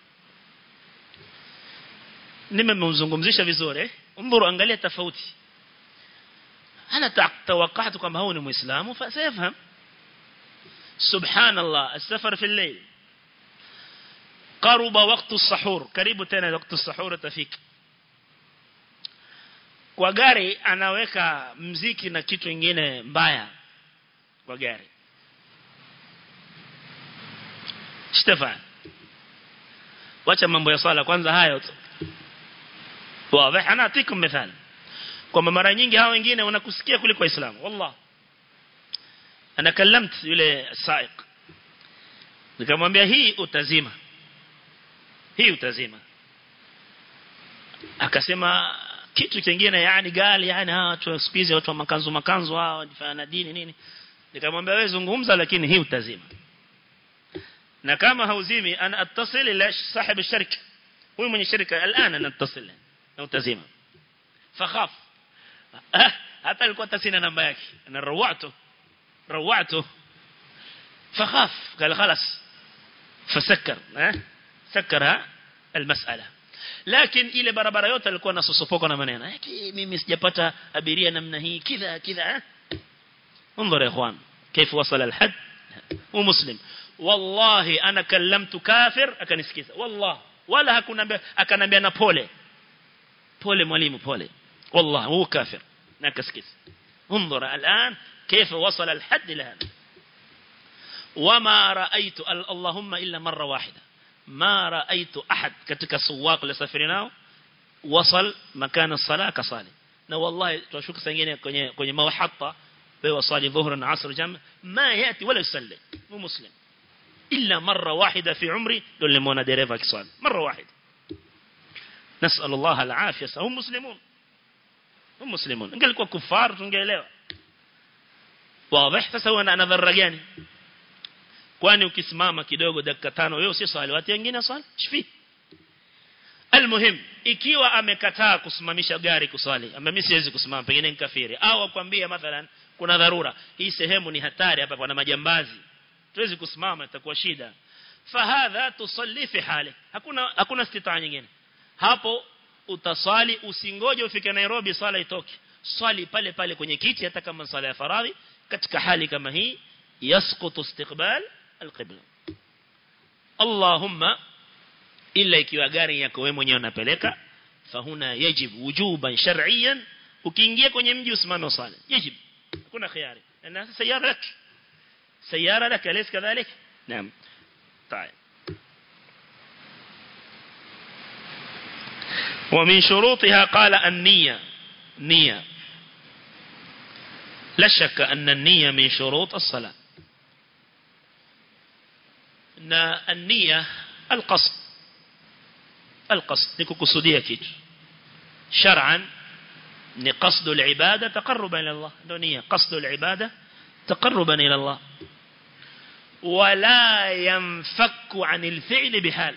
nimemzungumzisha vizuri eh umburu angalia tofauti ana tawakkat kwamba huyu ni muislamu fasafahamu subhanallah السفر في الليل قرب وقت السحور karibu tena وقت السحور tafika kwa gari anaweka mziki na kitu kingine mbaya kwa gari Stefan wacha mambo ya swala kwanza hayo tu wazi ana atikum mithali kwamba mara nyingi hao wengine wanakusikia kuliko waislamu wallah ana kalamt yule saiq nikamwambia hii utazima hii utazima akasema kitu kingine yani gali yani hawa watu siku watu wa makanzu makanzu hao wanafanya dini nini nikamwambia wewe zungumza lakini hii utazima na kama hauzimi ana attasil ila sahib shirika huyu mwenye shirika الان ana attasil na utazima fakhaf hata alikuwa tasina namba yake na rawatu rawatu فخاف قال خلاص فسكر سكرها المسألة lakini ile barabara yote alikuwa nasosopoka na maneno eti mimi sijapata abiria namna hii kidha kidha انظر يا اخوان كيف وصل الحد ومسلم wallahi ana kallamtu kafir akanisikiza wallahi wala hakunambia akanambia na pole pole mwalimu pole wallahi huwa kafir na akasikiza انظر الآن كيف وصل الحد لهذا وما رأيت اللهم إلا مرة واحدة ما رأيت أحد كتك سواق لسفرنا وصل مكان الصلاة كصالي na wallahi tunashuka sengine kwenye kwenye mawahatta wewe swali dhuhra na asr jam ma yati wala yusalli mu muslim illa marra wahida fi umri ndio nimeona dereva akiswali marra wahida nasal Allah al-afia hum muslimun hum muslimun ingelikuwa kufar tungeelewa wazi sasa wana nadhara gani kwani ukisimama kidogo dakika tano wewe si swali watu wengine swali shifi Almuhim ikiwa amekataa kusimamisha gari kuswali ama mimi siwezi kusimama pengine ni kafiri au akwambia mathalan kuna dharura hii sehemu ni hatari hapa kuna majambazi tuwezi kusimama itakuwa shida fahadha tusalli fi hali hakuna hakuna istitaa nyingine hapo utaswali usingoje ufike Nairobi swala itoke swali pale pale kwenye kiti hata kama swala ya faradhi katika hali kama hii yasqutu istiqbal alqibla Allahumma ila ikiwa gari yako wewe mwenyewe unapeleka fahuna yajib wujuban shar'iyan ukiingia kwenye mji usimame usali yajib kuna khiyari na sayara lak sayara lak alis kadhalik naam طيب ومن شروطها قال النية نية لا شك أن النية من شروط الصلاة أن النية القصد القصد نكوكسودية كيت شرعا قصد العبادة تقربا إلى الله دونية قصد العبادة تقربا إلى الله ولا ينفك عن الفعل بحال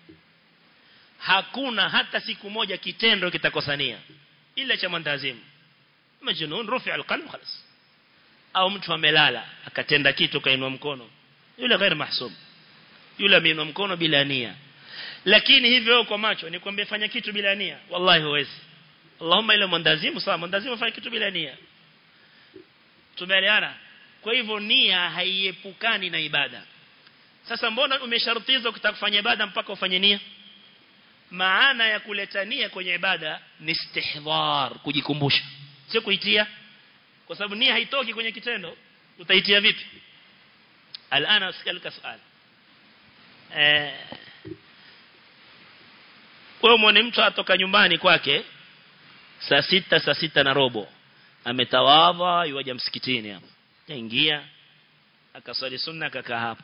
hakuna hata siku moja kitendo kitakosania ila cha mwandazimu majnun rufi alqalb khalas au mtu amelala akatenda kitu kainua mkono yule ghair mahsub yule ameinua mkono bila nia lakini hivyo kwa macho nikwambie fanya kitu bila nia wallahi huwezi Allahumma ila mwandazimu sawa mwandazimu fanya kitu bila nia tumeelewana kwa hivyo nia haiepukani na ibada sasa mbona umeshartizwa kutaka kufanya ibada mpaka ufanye nia maana ya kuleta nia kwenye ibada ni istihdhar kujikumbusha sio kuitia kwa sababu nia haitoki kwenye kitendo utaitia vipi alana usikalika swali eh wewe muone mtu atoka nyumbani kwake saa sita saa sita na robo ametawadha yuaja msikitini hapo kaingia akaswali sunna akakaa hapo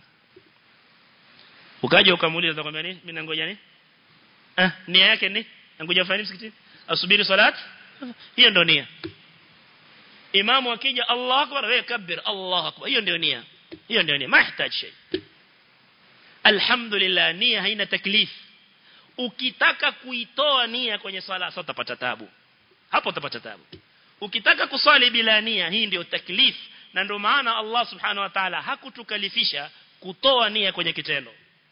ukaja ukamuuliza atakwambia nini mimi nangoja nini ah nia yake ni nangoja fanya msikitini asubiri salat hiyo ndio nia imamu akija Allahu akbar wewe kabir Allahu akbar hiyo ndio nia hiyo ndio nia mahitaji shay alhamdulillah nia haina taklif ukitaka kuitoa nia kwenye swala sasa utapata tabu hapo utapata tabu ukitaka kuswali bila nia hii ndio taklif na ndio maana Allah subhanahu wa ta'ala hakutukalifisha kutoa nia kwenye kitendo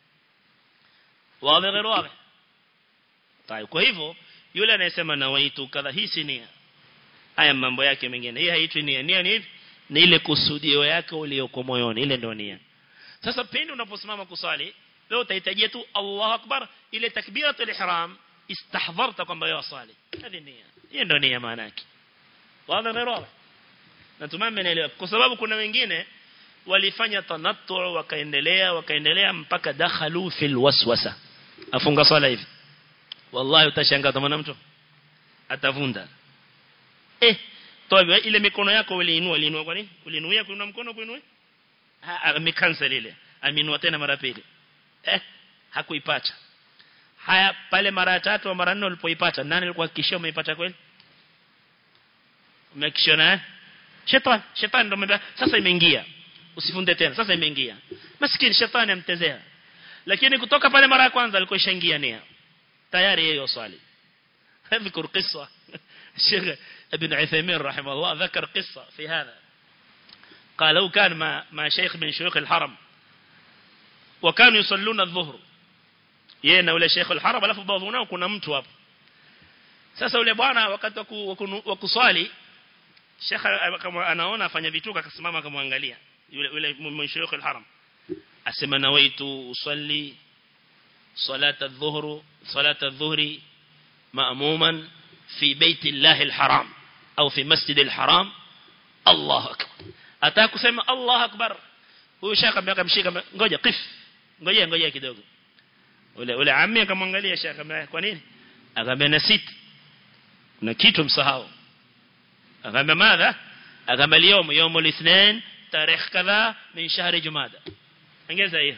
wazi غير wazi طيب kwa hivyo yule anayesema na waitu kadha hii si nia haya mambo yake mengine hii haitwi nia nia ni hivi ni ile kusudio yake uliyoko moyoni ile ndio nia sasa pindi unaposimama kusali leo utahitajia tu Allahu akbar ile takbiratul ihram istahdharta kwamba wewe wasali hadi nia hiyo ndio nia maana yake wazi غير wazi natumai mmenielewa kwa sababu kuna wengine walifanya tanattu wakaendelea wakaendelea mpaka dakhalu fil waswasa afunga swala hivi wallahi utashangaa kama mtu atavunda eh toa ile mikono yako uliinua uliinua kwa nini uliinuia kuinua mkono kuinua amekansel ile aminua tena mara pili eh hakuipata haya pale mara ya tatu au mara nne ulipoipata nani alikuwa hakikisha umeipata kweli umehakikisha na shetani shetani ndo mbaya sasa imeingia usifunde tena sasa imeingia maskini shetani amtezea lakini kutoka pale mara ya kwanza alikuwa ishaingia nia tayari yeye swali اذكر قصة الشيخ ابن عثيمين رحمه الله ذكر قصة في هذا قال لو كان مع, مع شيخ من شيوخ الحرم وكانوا يصلون الظهر yeye ule Sheikh al-Haram alafu baadhi nao kuna mtu hapo sasa ule bwana wakati wa kuswali Sheikh kama anaona afanya vituko akasimama akamwangalia yule yule Sheikh al-Haram asema nawaitu usalli salata adh-dhuhr salata adh-dhuhri ma'muman fi baiti Allah al-haram au fi masjid al-haram Allah akbar ataka kusema Allah akbar huyo shaka akamshika ngoja qif ngoja ngoja kidogo ule ule ammi akamwangalia shaka kwa nini akamwambia nasit kuna kitu msahau akamwambia madha akamwambia leo يوم الاثنين تاريخ كذا من شهر جمادى ongeza hiyo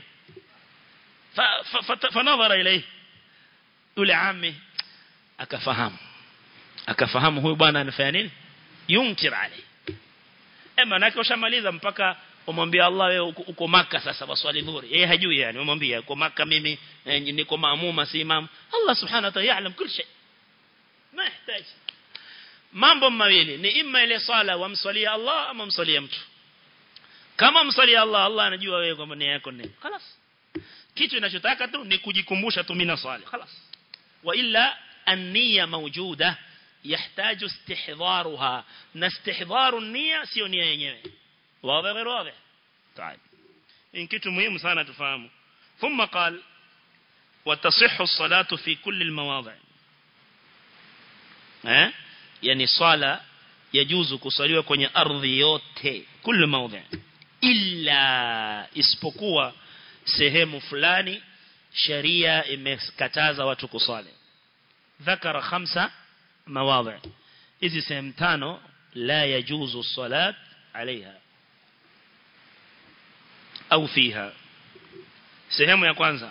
فنظر اليه ule ammi akafahamu akafahamu huyu bwana anafanya nini yunkir alayhi ema nake ushamaliza mpaka umwambie Allah wewe uko maka sasa waswali dhuhuri yeye hajui yani umwambie uko maka mimi niko maamuma si imam Allah subhanahu wa ta'ala yaalam kila shay ma yahitaji mambo mawili ni imma ile sala wamswalia Allah ama mswalia mtu kama mswalia Allah Allah anajua wewe kwamba nia yako nini خلاص kitu ninachotaka tu ni kujikumbusha tu mimi naswali خلاص wa illa an-niyya mawjuda يحتاج استحضارها نستحضار النية sio nia yenyewe واضح غير واضح طيب ان kitu muhimu sana tufahamu ثم قال وتصح الصلاة في كل المواضع eh yani swala yajuzu kusaliwa kwenye ardhi yote kila maudhi illa isipokuwa sehemu fulani sharia imekataza watu kusali ذكر خمسة مواضع hizi sehemu tano la yajuzu salat عليها au fiha sehemu ya kwanza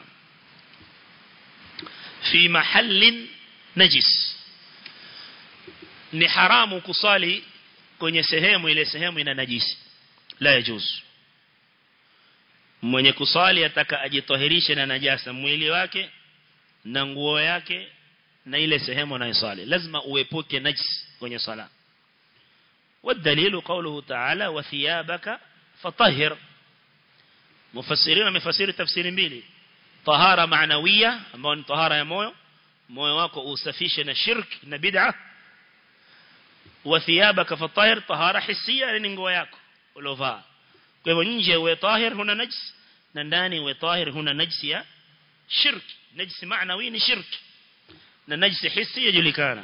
fi mahallin najis ni haramu kusali kwenye sehemu ile sehemu ina najisi la yajuzu mwenye kusali ataka ajitoherishe na najasa mwili wake na nguo yake na ile sehemu anayosali lazima uepuke najis kwenye sala والدليل قوله تعالى وثيابك فطهر مفسرين مفسر تفسير mbili طهارة معنوية ambao ni طهارة ya moyo moyo wako usafishe na shirk na bid'a وثيابك فطهر طهارة حسية ni nguo yako ulovaa kwa hivyo nje uwe tahir huna najis na ndani uwe tahir huna najis ya shirk najis معنوي ni shirk na najis hissi yajulikana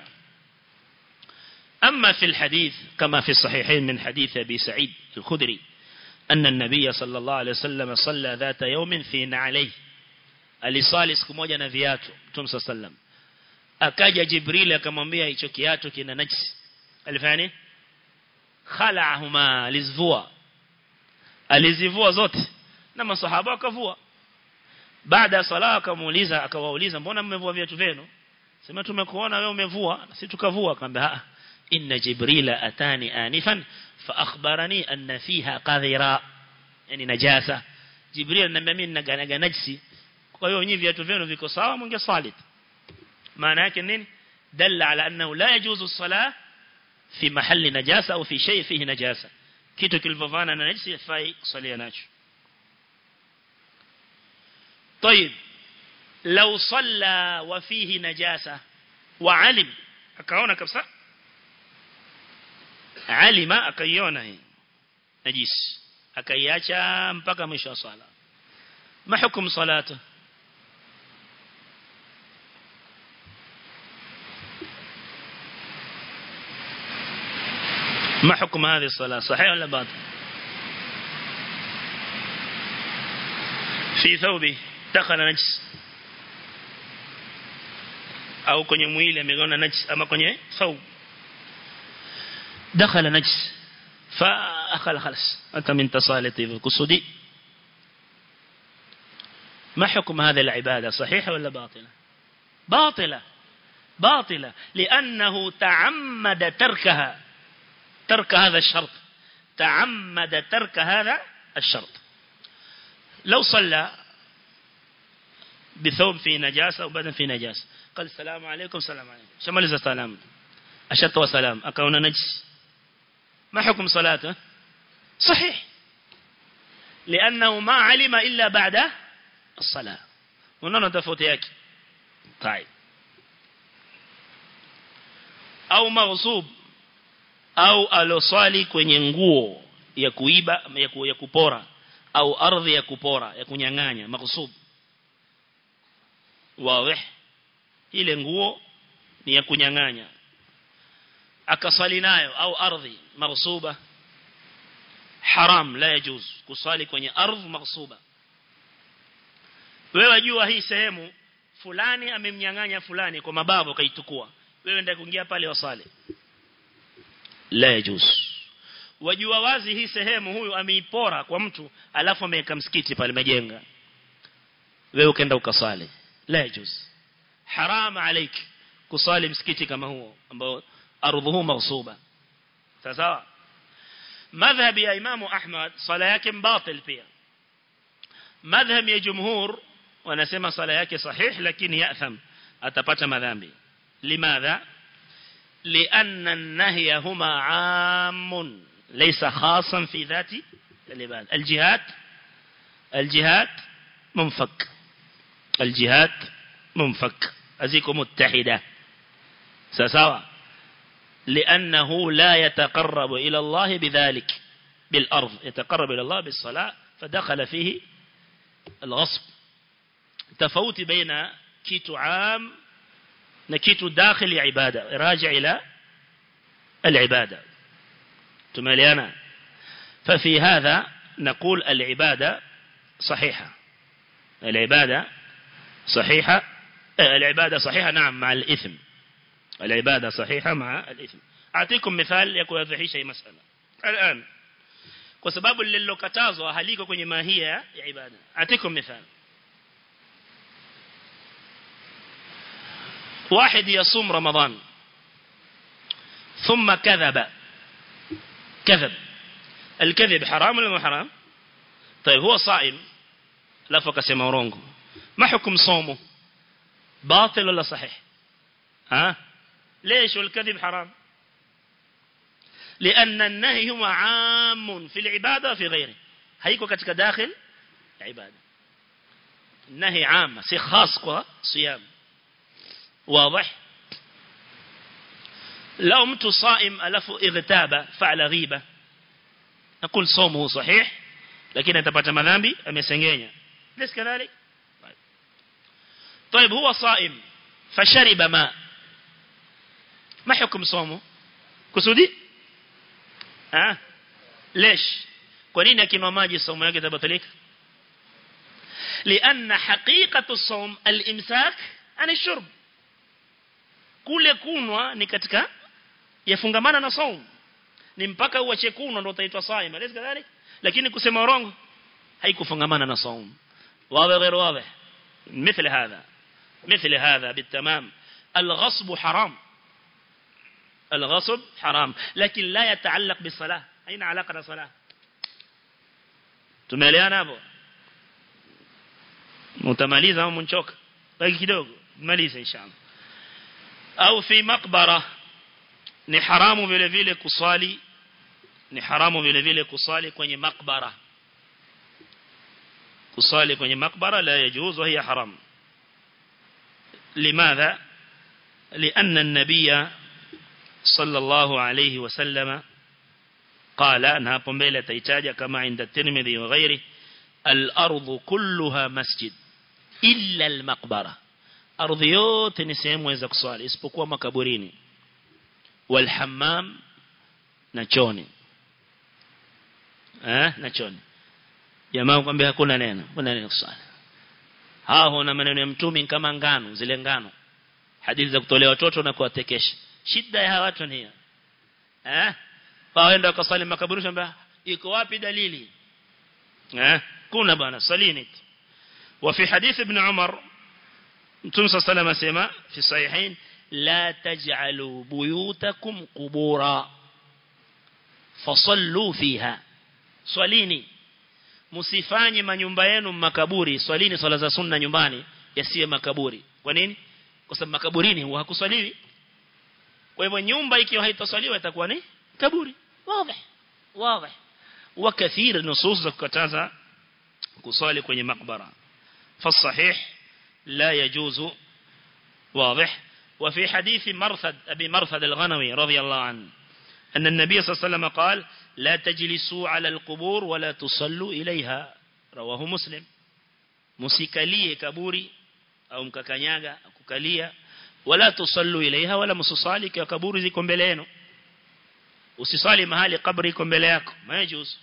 أما في الحديث كما في الصحيحين من حديث أبي سعيد الخدري أن النبي صلى الله عليه وسلم صلى ذات يوم في نعليه alisali siku moja na viatu Mtume sallam akaja Jibril akamwambia hicho kiatu kina najisi alifanya nini khala'ahuma alizvua alizivua zote na masahaba wakavua baada ya sala akamuuliza akawauliza mbona mmevua viatu vyenu sema tumekuona wewe umevua sisi tukavua akamwambia inna jibrila atani anifan fa akhbarani anna fiha qadhira yani najasa jibril ananiambia mimi naganaga najisi kwa hiyo nyinyi viatu vyenu viko sawa mngesali maana yake nini dalla ala annahu la yajuzu salah fi mahalli najasa au fi shay fihi najasa kitu kilivovana na najisi fai kusalia nacho طيب لو صلى وفيه نجاسة وعلم akaona kabisa alima akaiona hii najisi akaiacha mpaka mwisho wa swala ma hukum salatu ما حكم هذه الصلاة صحيح ولا باطل في ثوبه دخل نجس au kwenye mwili ameona najis ama kwenye thawb dakhala najis fa akhala khalas ata min tasalati kusudi ما حكم هذه العبادة صحيحة ولا باطلة باطلة باطلة لأنه تعمد تركها ترك هذا الشرط تعمد ترك هذا الشرط لو صلى بثوب في نجاسة وبدن في نجاسة قال السلام عليكم السلام عليكم شمال السلام أشد وسلام أكون نجس ما حكم صلاته صحيح لأنه ما علم إلا بعد الصلاة ونحن تفوت ياكي طيب أو مغصوب au aloswali kwenye nguo ya kuiba ya, ku, ya kupora au ardhi ya kupora ya kunyang'anya makusub wazi ile nguo ni ya kunyang'anya akasali nayo au ardhi maghsuba haram la yajuz kusali kwenye ardhi maghsuba wewe wajua hii sehemu fulani amemnyang'anya fulani kwa mabavu kaitukua wewe ndio kuingia pale wasali la yajuz wajua wazi hii sehemu huyu ameipora kwa mtu alafu ameweka msikiti pale majenga wewe ukaenda ukasali la yajuz haram عليك kusali msikiti kama huo ambao ardhuhu maghsuba sawa madhhab ya imamu ahmad sala yake mbatil pia madhhab ya jumhur wanasema sala yake sahih lakini ya'tham atapata madhambi limadha لأن النهي هما عام ليس خاصا في ذات العباد الجهاد الجهاد منفك الجهاد منفك أزيكم متحدة سسوا لأنه لا يتقرب إلى الله بذلك بالأرض يتقرب إلى الله بالصلاة فدخل فيه الغصب تفوت بين كيت عام نكيت داخل عبادة راجع إلى العبادة تماليانا ففي هذا نقول العبادة صحيحة العبادة صحيحة العبادة صحيحة نعم مع الإثم العبادة صحيحة مع الإثم أعطيكم مثال يكون يضحيش أي مسألة الآن kwa sababu lililokatazwa haliko kwenye mahia ya ibada atikum mithal واحد يصوم رمضان ثم كذب كذب الكذب حرام ولا مو حرام طيب هو صائم لفق كسمه ورونغو ما حكم صومه باطل ولا صحيح ها ليش والكذب حرام لأن النهي هو عام في العبادة وفي غيره هيكو كتك داخل العبادة النهي عام سي خاص كوا صيام واضح لو مت صائم ألف اغتاب فعل غيبة نقول صومه صحيح لكن أتبت مذنبي أمسنجينيا ليس كذلك طيب هو صائم فشرب ماء ما حكم صومه كسودي ها ليش kwa nini akinywa maji somo yake tabatilika لان حقيقه الصوم الامساك عن الشرب kule kunwa ni katika yafungamana na saum ni mpaka uache kunwa ndio utaitwa saima lezi kadhalik lakini kusema urongo haikufungamana na saum wazi غير واضح مثل هذا مثل هذا بالتمام الغصب حرام الغصب حرام لكن لا يتعلق بالصلاة أين علاقة الصلاة tumeelewana hapo mtamaliza au mnchoka baki kidogo maliza inshallah au fi maqbara ni haramu vile vile kusali ni haramu vile vile kusali kwenye maqbara kusali kwenye maqbara la yajuz wa hiya haram limadha لأن النبي صلى الله عليه وسلم قال أنها قنبلة تيتاجة كما عند الترمذي وغيره الأرض كلها مسجد إلا المقبرة أرض يوت نسيم ويزك صالي اسبقوا مكبريني والحمام نچوني eh nachoni jamaa kwambia hakuna neno kuna neno swala hao na maneno ya mtume kama ngano zile ngano hadithi za kutolea watoto na kuwatekesha shida ya hawa watu ni eh waenda wakasali makaburi shamba iko wapi dalili eh kuna bwana salini وفي حديث ابن عمر متى صلى الله عليه وسلم في الصحيحين لا تجعلوا بيوتكم قبورا فصلوا فيها swalini msifanye manyumba yenu makaburi swalini swala za sunna nyumbani yasiwe makaburi kwa nini kwa sababu makaburini huwa hakuswaliwi kwa hivyo nyumba ikiwa haitaswaliwa itakuwa ni kaburi wazi wazi wa kathir nusus za kukataza kuswali kwenye makbara فالصحيح لا يجوز واضح وفي حديث مرثد أبي مرثد الغنوي رضي الله عنه أن النبي صلى الله عليه وسلم قال لا تجلسوا على القبور ولا تصلوا إليها rawahu muslim musikalie kaburi au mkakanyaga kukalia wala tusallu ilaiha wala msusali kwa kaburi ziko mbele yenu usisali mahali kaburi iko mbele yako majuzu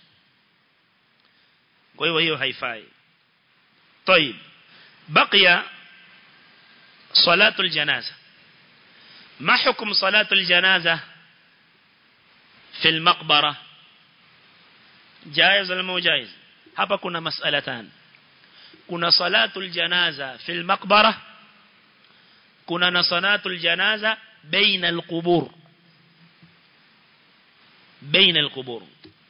kwa hiyo hiyo haifai طيب بقي صلاة الجنازة ما حكم صلاة الجنازة في المقبرة جائز ولا مو جائز hapa kuna mas'alatan kuna salatul janaza fil maqbara kuna na salatul janaza baina alqubur baina alqubur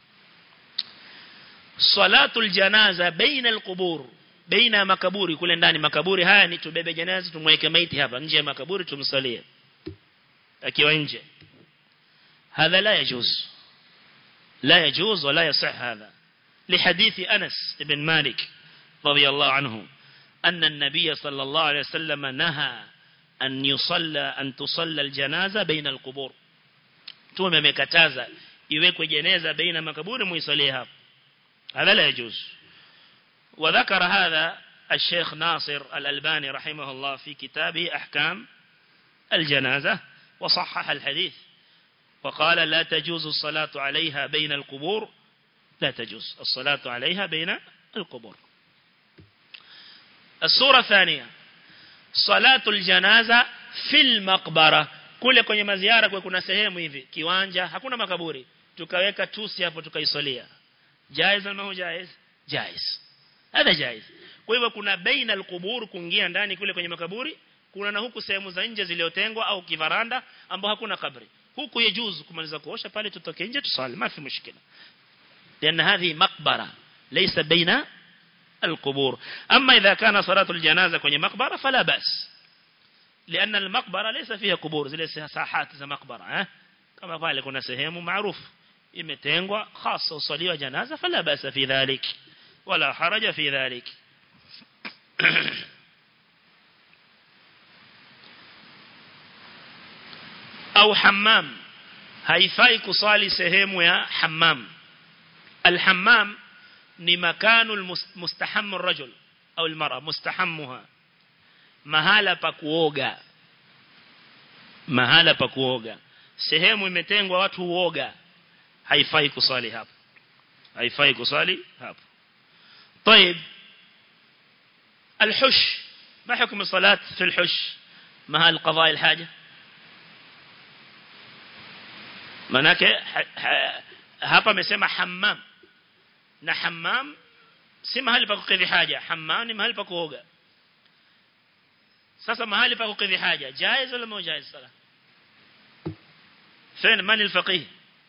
salatul janaza baina alqubur baina makaburi kule ndani makaburi haya ni tubebe janaza tumweke maiti hapa nje ya makaburi tumsalie akiwa nje هذا لا يجوز لا يجوز ولا يصح هذا لحديث أنس بن مالك رضي الله عنه أن النبي صلى الله عليه وسلم نهى أن يصلى أن تصلى الجنازة بين القبور توم مكتازة يوكو جنازة بين مكبور ميصليها هذا لا يجوز وذكر هذا الشيخ ناصر الألباني رحمه الله في كتابه أحكام الجنازة وصحح الحديث وقال لا تجوز الصلاة عليها بين القبور لا تجوز الصلاة عليها بين القبور الصورة الثانية صلاة الجنازة في المقبرة kule kwenye maziara kwa kuna sehemu hivi kiwanja hakuna makaburi tukaweka tusi hapo tukaisalia jaiz au mahu jaiz jaiz hada jaiz kwa hivyo kuna baina alqubur kuingia ndani kule kwenye makaburi kuna na huku sehemu za nje zilizotengwa au kivaranda ambao hakuna kabri huku yajuzu kumaliza kuosha pale tutoke nje tusali ma fi mushkila لأن هذه مقبرة ليس بين القبور أما إذا كان صلاة الجنازة كوني مقبرة فلا بأس لأن المقبرة ليس فيها قبور زي ساحات زي مقبرة ها؟ كما قال كنا سهيم معروف imetengwa خاصة وصليوا جنازة فلا بأس في ذلك ولا حرج في ذلك أو حمام haifai kusali sehemu ya hammam الحمام ni makanu mustahammu rajul au almara mustahammuha mahala pa kuoga mahala pa kuoga sehemu imetengwa watu huoga haifai kusali hapo haifai kusali hapo طيب الحش ما حكم الصلاة في الحش محل قضاء الحاجة manake hapa amesema hammam na hammam si mahali pa kukidhi haja hammam ni mahali pa kuoga sasa mahali pa kukidhi haja jaiz wala mو jaiz sala fين man alfaqih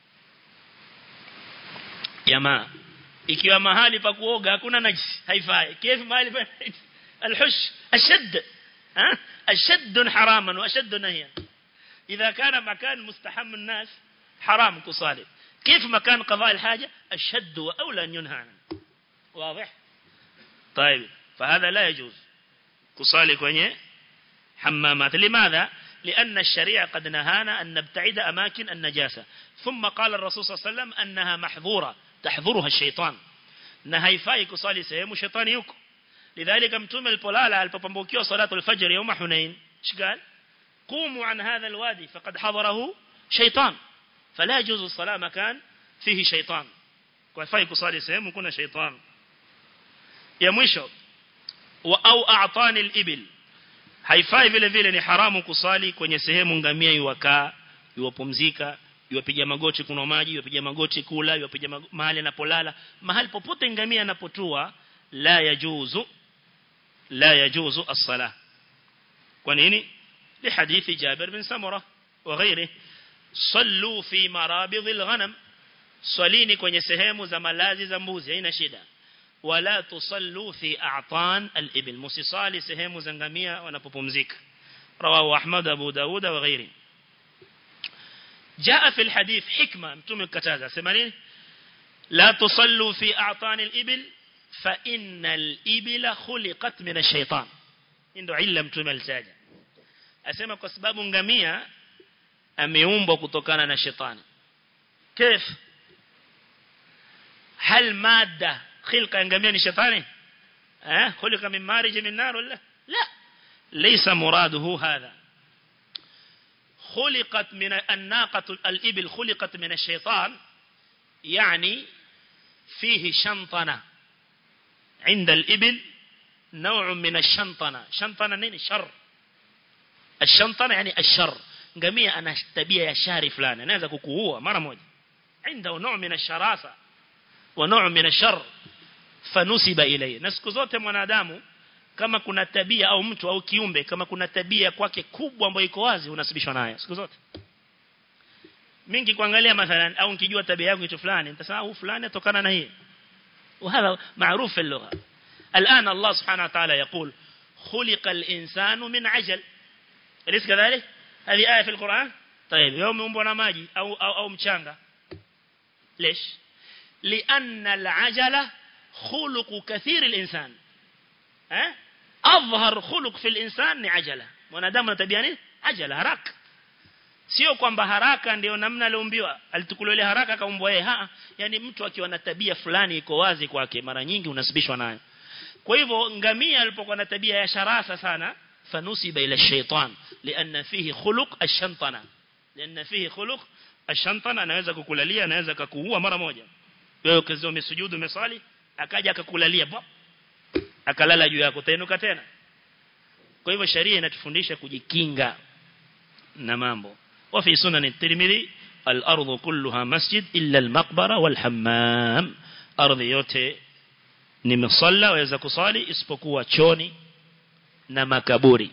jamaa ikiwa mahali pa kuoga hakuna najis haifai kifu mahali pa الحش اشد ها اشد حراما واشد نهيا اذا كان مكان مستحم الناس حرام كصالي كيف مكان قضاء الحاجة أشد وأولى أن ينهى عنه واضح طيب فهذا لا يجوز كصالي كوني حمامات لماذا لأن الشريعة قد نهانا أن نبتعد أماكن النجاسة ثم قال الرسول صلى الله عليه وسلم أنها محظورة تحظرها الشيطان نهيفاي كصالي سيهم الشيطان يوكو لذلك متوم البلالة البابنبوكيو صلاة الفجر يوم حنين ايش قال قوموا عن هذا الوادي فقد حضره شيطان فلا يجوز الصلاة مكان فيه شيطان كفاي كصلي سهم كنا شيطان يا مwisho au a'tani al-ibil haifai vile vile ni haramu kusali kwenye sehemu ngamia iwakaa iwapumzika iwapiga magoti kuna maji iwapiga magoti kula iwapiga mahali anapolala mahali popote ngamia anapotua la yajuzu la yajuzu as-salah kwa nini لحديث جابر بن سمرة وغيره صلوا في مرابض الغنم صليني kwenye sehemu za malazi za mbuzi haina shida wala tusallu fi a'tan al-ibil musisali sehemu za ngamia wanapopumzika rawahu ahmad abu daud wa ghairi جاء في الحديث حكمه mtume kataza sema nini la tusallu fi a'tan al-ibil fa innal ibila khuliqat min ash-shaytan ndio illa mtume alitaja asema kwa sababu ngamia ameumbwa kutokana na shetani كيف هل مادة khilqa ngamia ni shetani eh khuliqa min marij min nar wala la laysa muraduhu hadha خلقت من الناقة الإبل خلقت من الشيطان يعني فيه شنطنة عند الإبل نوع من الشنطنة شنطنة نين شر الشنطنة يعني الشر ngamia ana tabia ya shari fulani anaweza kukuua mara moja عنده نوع من الشراسة ونوع من الشر فنسب إليه na siku zote mwanadamu kama kuna tabia au mtu au kiumbe kama kuna tabia kwake kubwa ambayo iko wazi unasibishwa nayo siku zote mingi kuangalia mathalan au nikijua tabia yangu kitu fulani nitasema huu fulani atokana na hii وهذا معروف في اللغة الآن الله سبحانه وتعالى يقول خلق الإنسان من عجل أليس كذلك هذه آية في القرآن طيب يوم ينبونا ماجي أو, أو, أو مشانغا ليش لأن العجلة خلق كثير الإنسان ها أظهر خلق في الإنسان عجلة mwanadamu tabia nini ajala haraka sio kwamba haraka ndio namna aliumbiwa alitukulia haraka kaumbwa yeye ha yani mtu akiwa na tabia fulani iko wazi kwake mara nyingi unasibishwa nayo kwa hivyo ngamia alipokuwa na tabia ya sharasa sana fanusiba ila shaytan lianna fihi khuluq ash-shantana lianna fihi khuluq ash-shantana anaweza kukulalia anaweza kukuua mara moja wewe ukizo umesujudu umesali akaja akakulalia akalala juu yako tainuka tena kwa hivyo sharia inatufundisha kujikinga na mambo وفي سنن الترمذي الأرض كلها مسجد إلا المقبرة والحمام أرض yote ni msalla waweza kusali isipokuwa choni na makaburi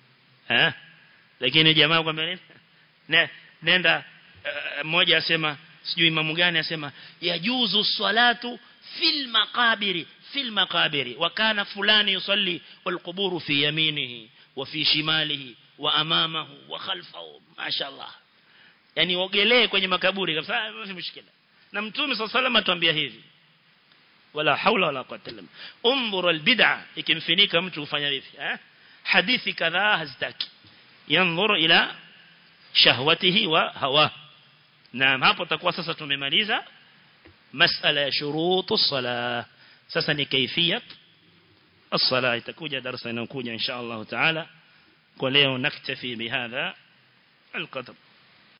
eh lakini jamaa kwamba nini ne, nenda mmoja uh, asema sijui imamu gani asema yajuzu salatu fil maqabiri fil maqabiri wa kana fulani yusalli wal quburu fi yaminihi wa fi shimalihi wa amamahu wa khalfahu mashaallah yani ogelee kwenye makaburi kabisa mfi mshikila na mtume sallallahu alayhi atuambia hivi wala haula wala quwwata illa billah unzur albid'a ikimfinika mtu kufanya hivi eh hadithi kadhaa hazitaki yanzuru ila shahwatihi wa hawa naam hapo takuwa sasa tumemaliza masala ya shurutu salah sasa ni kaifiyat الصلاة itakuja darasa inayokuja insha Allah taala kwa leo naktafi bihadha القدر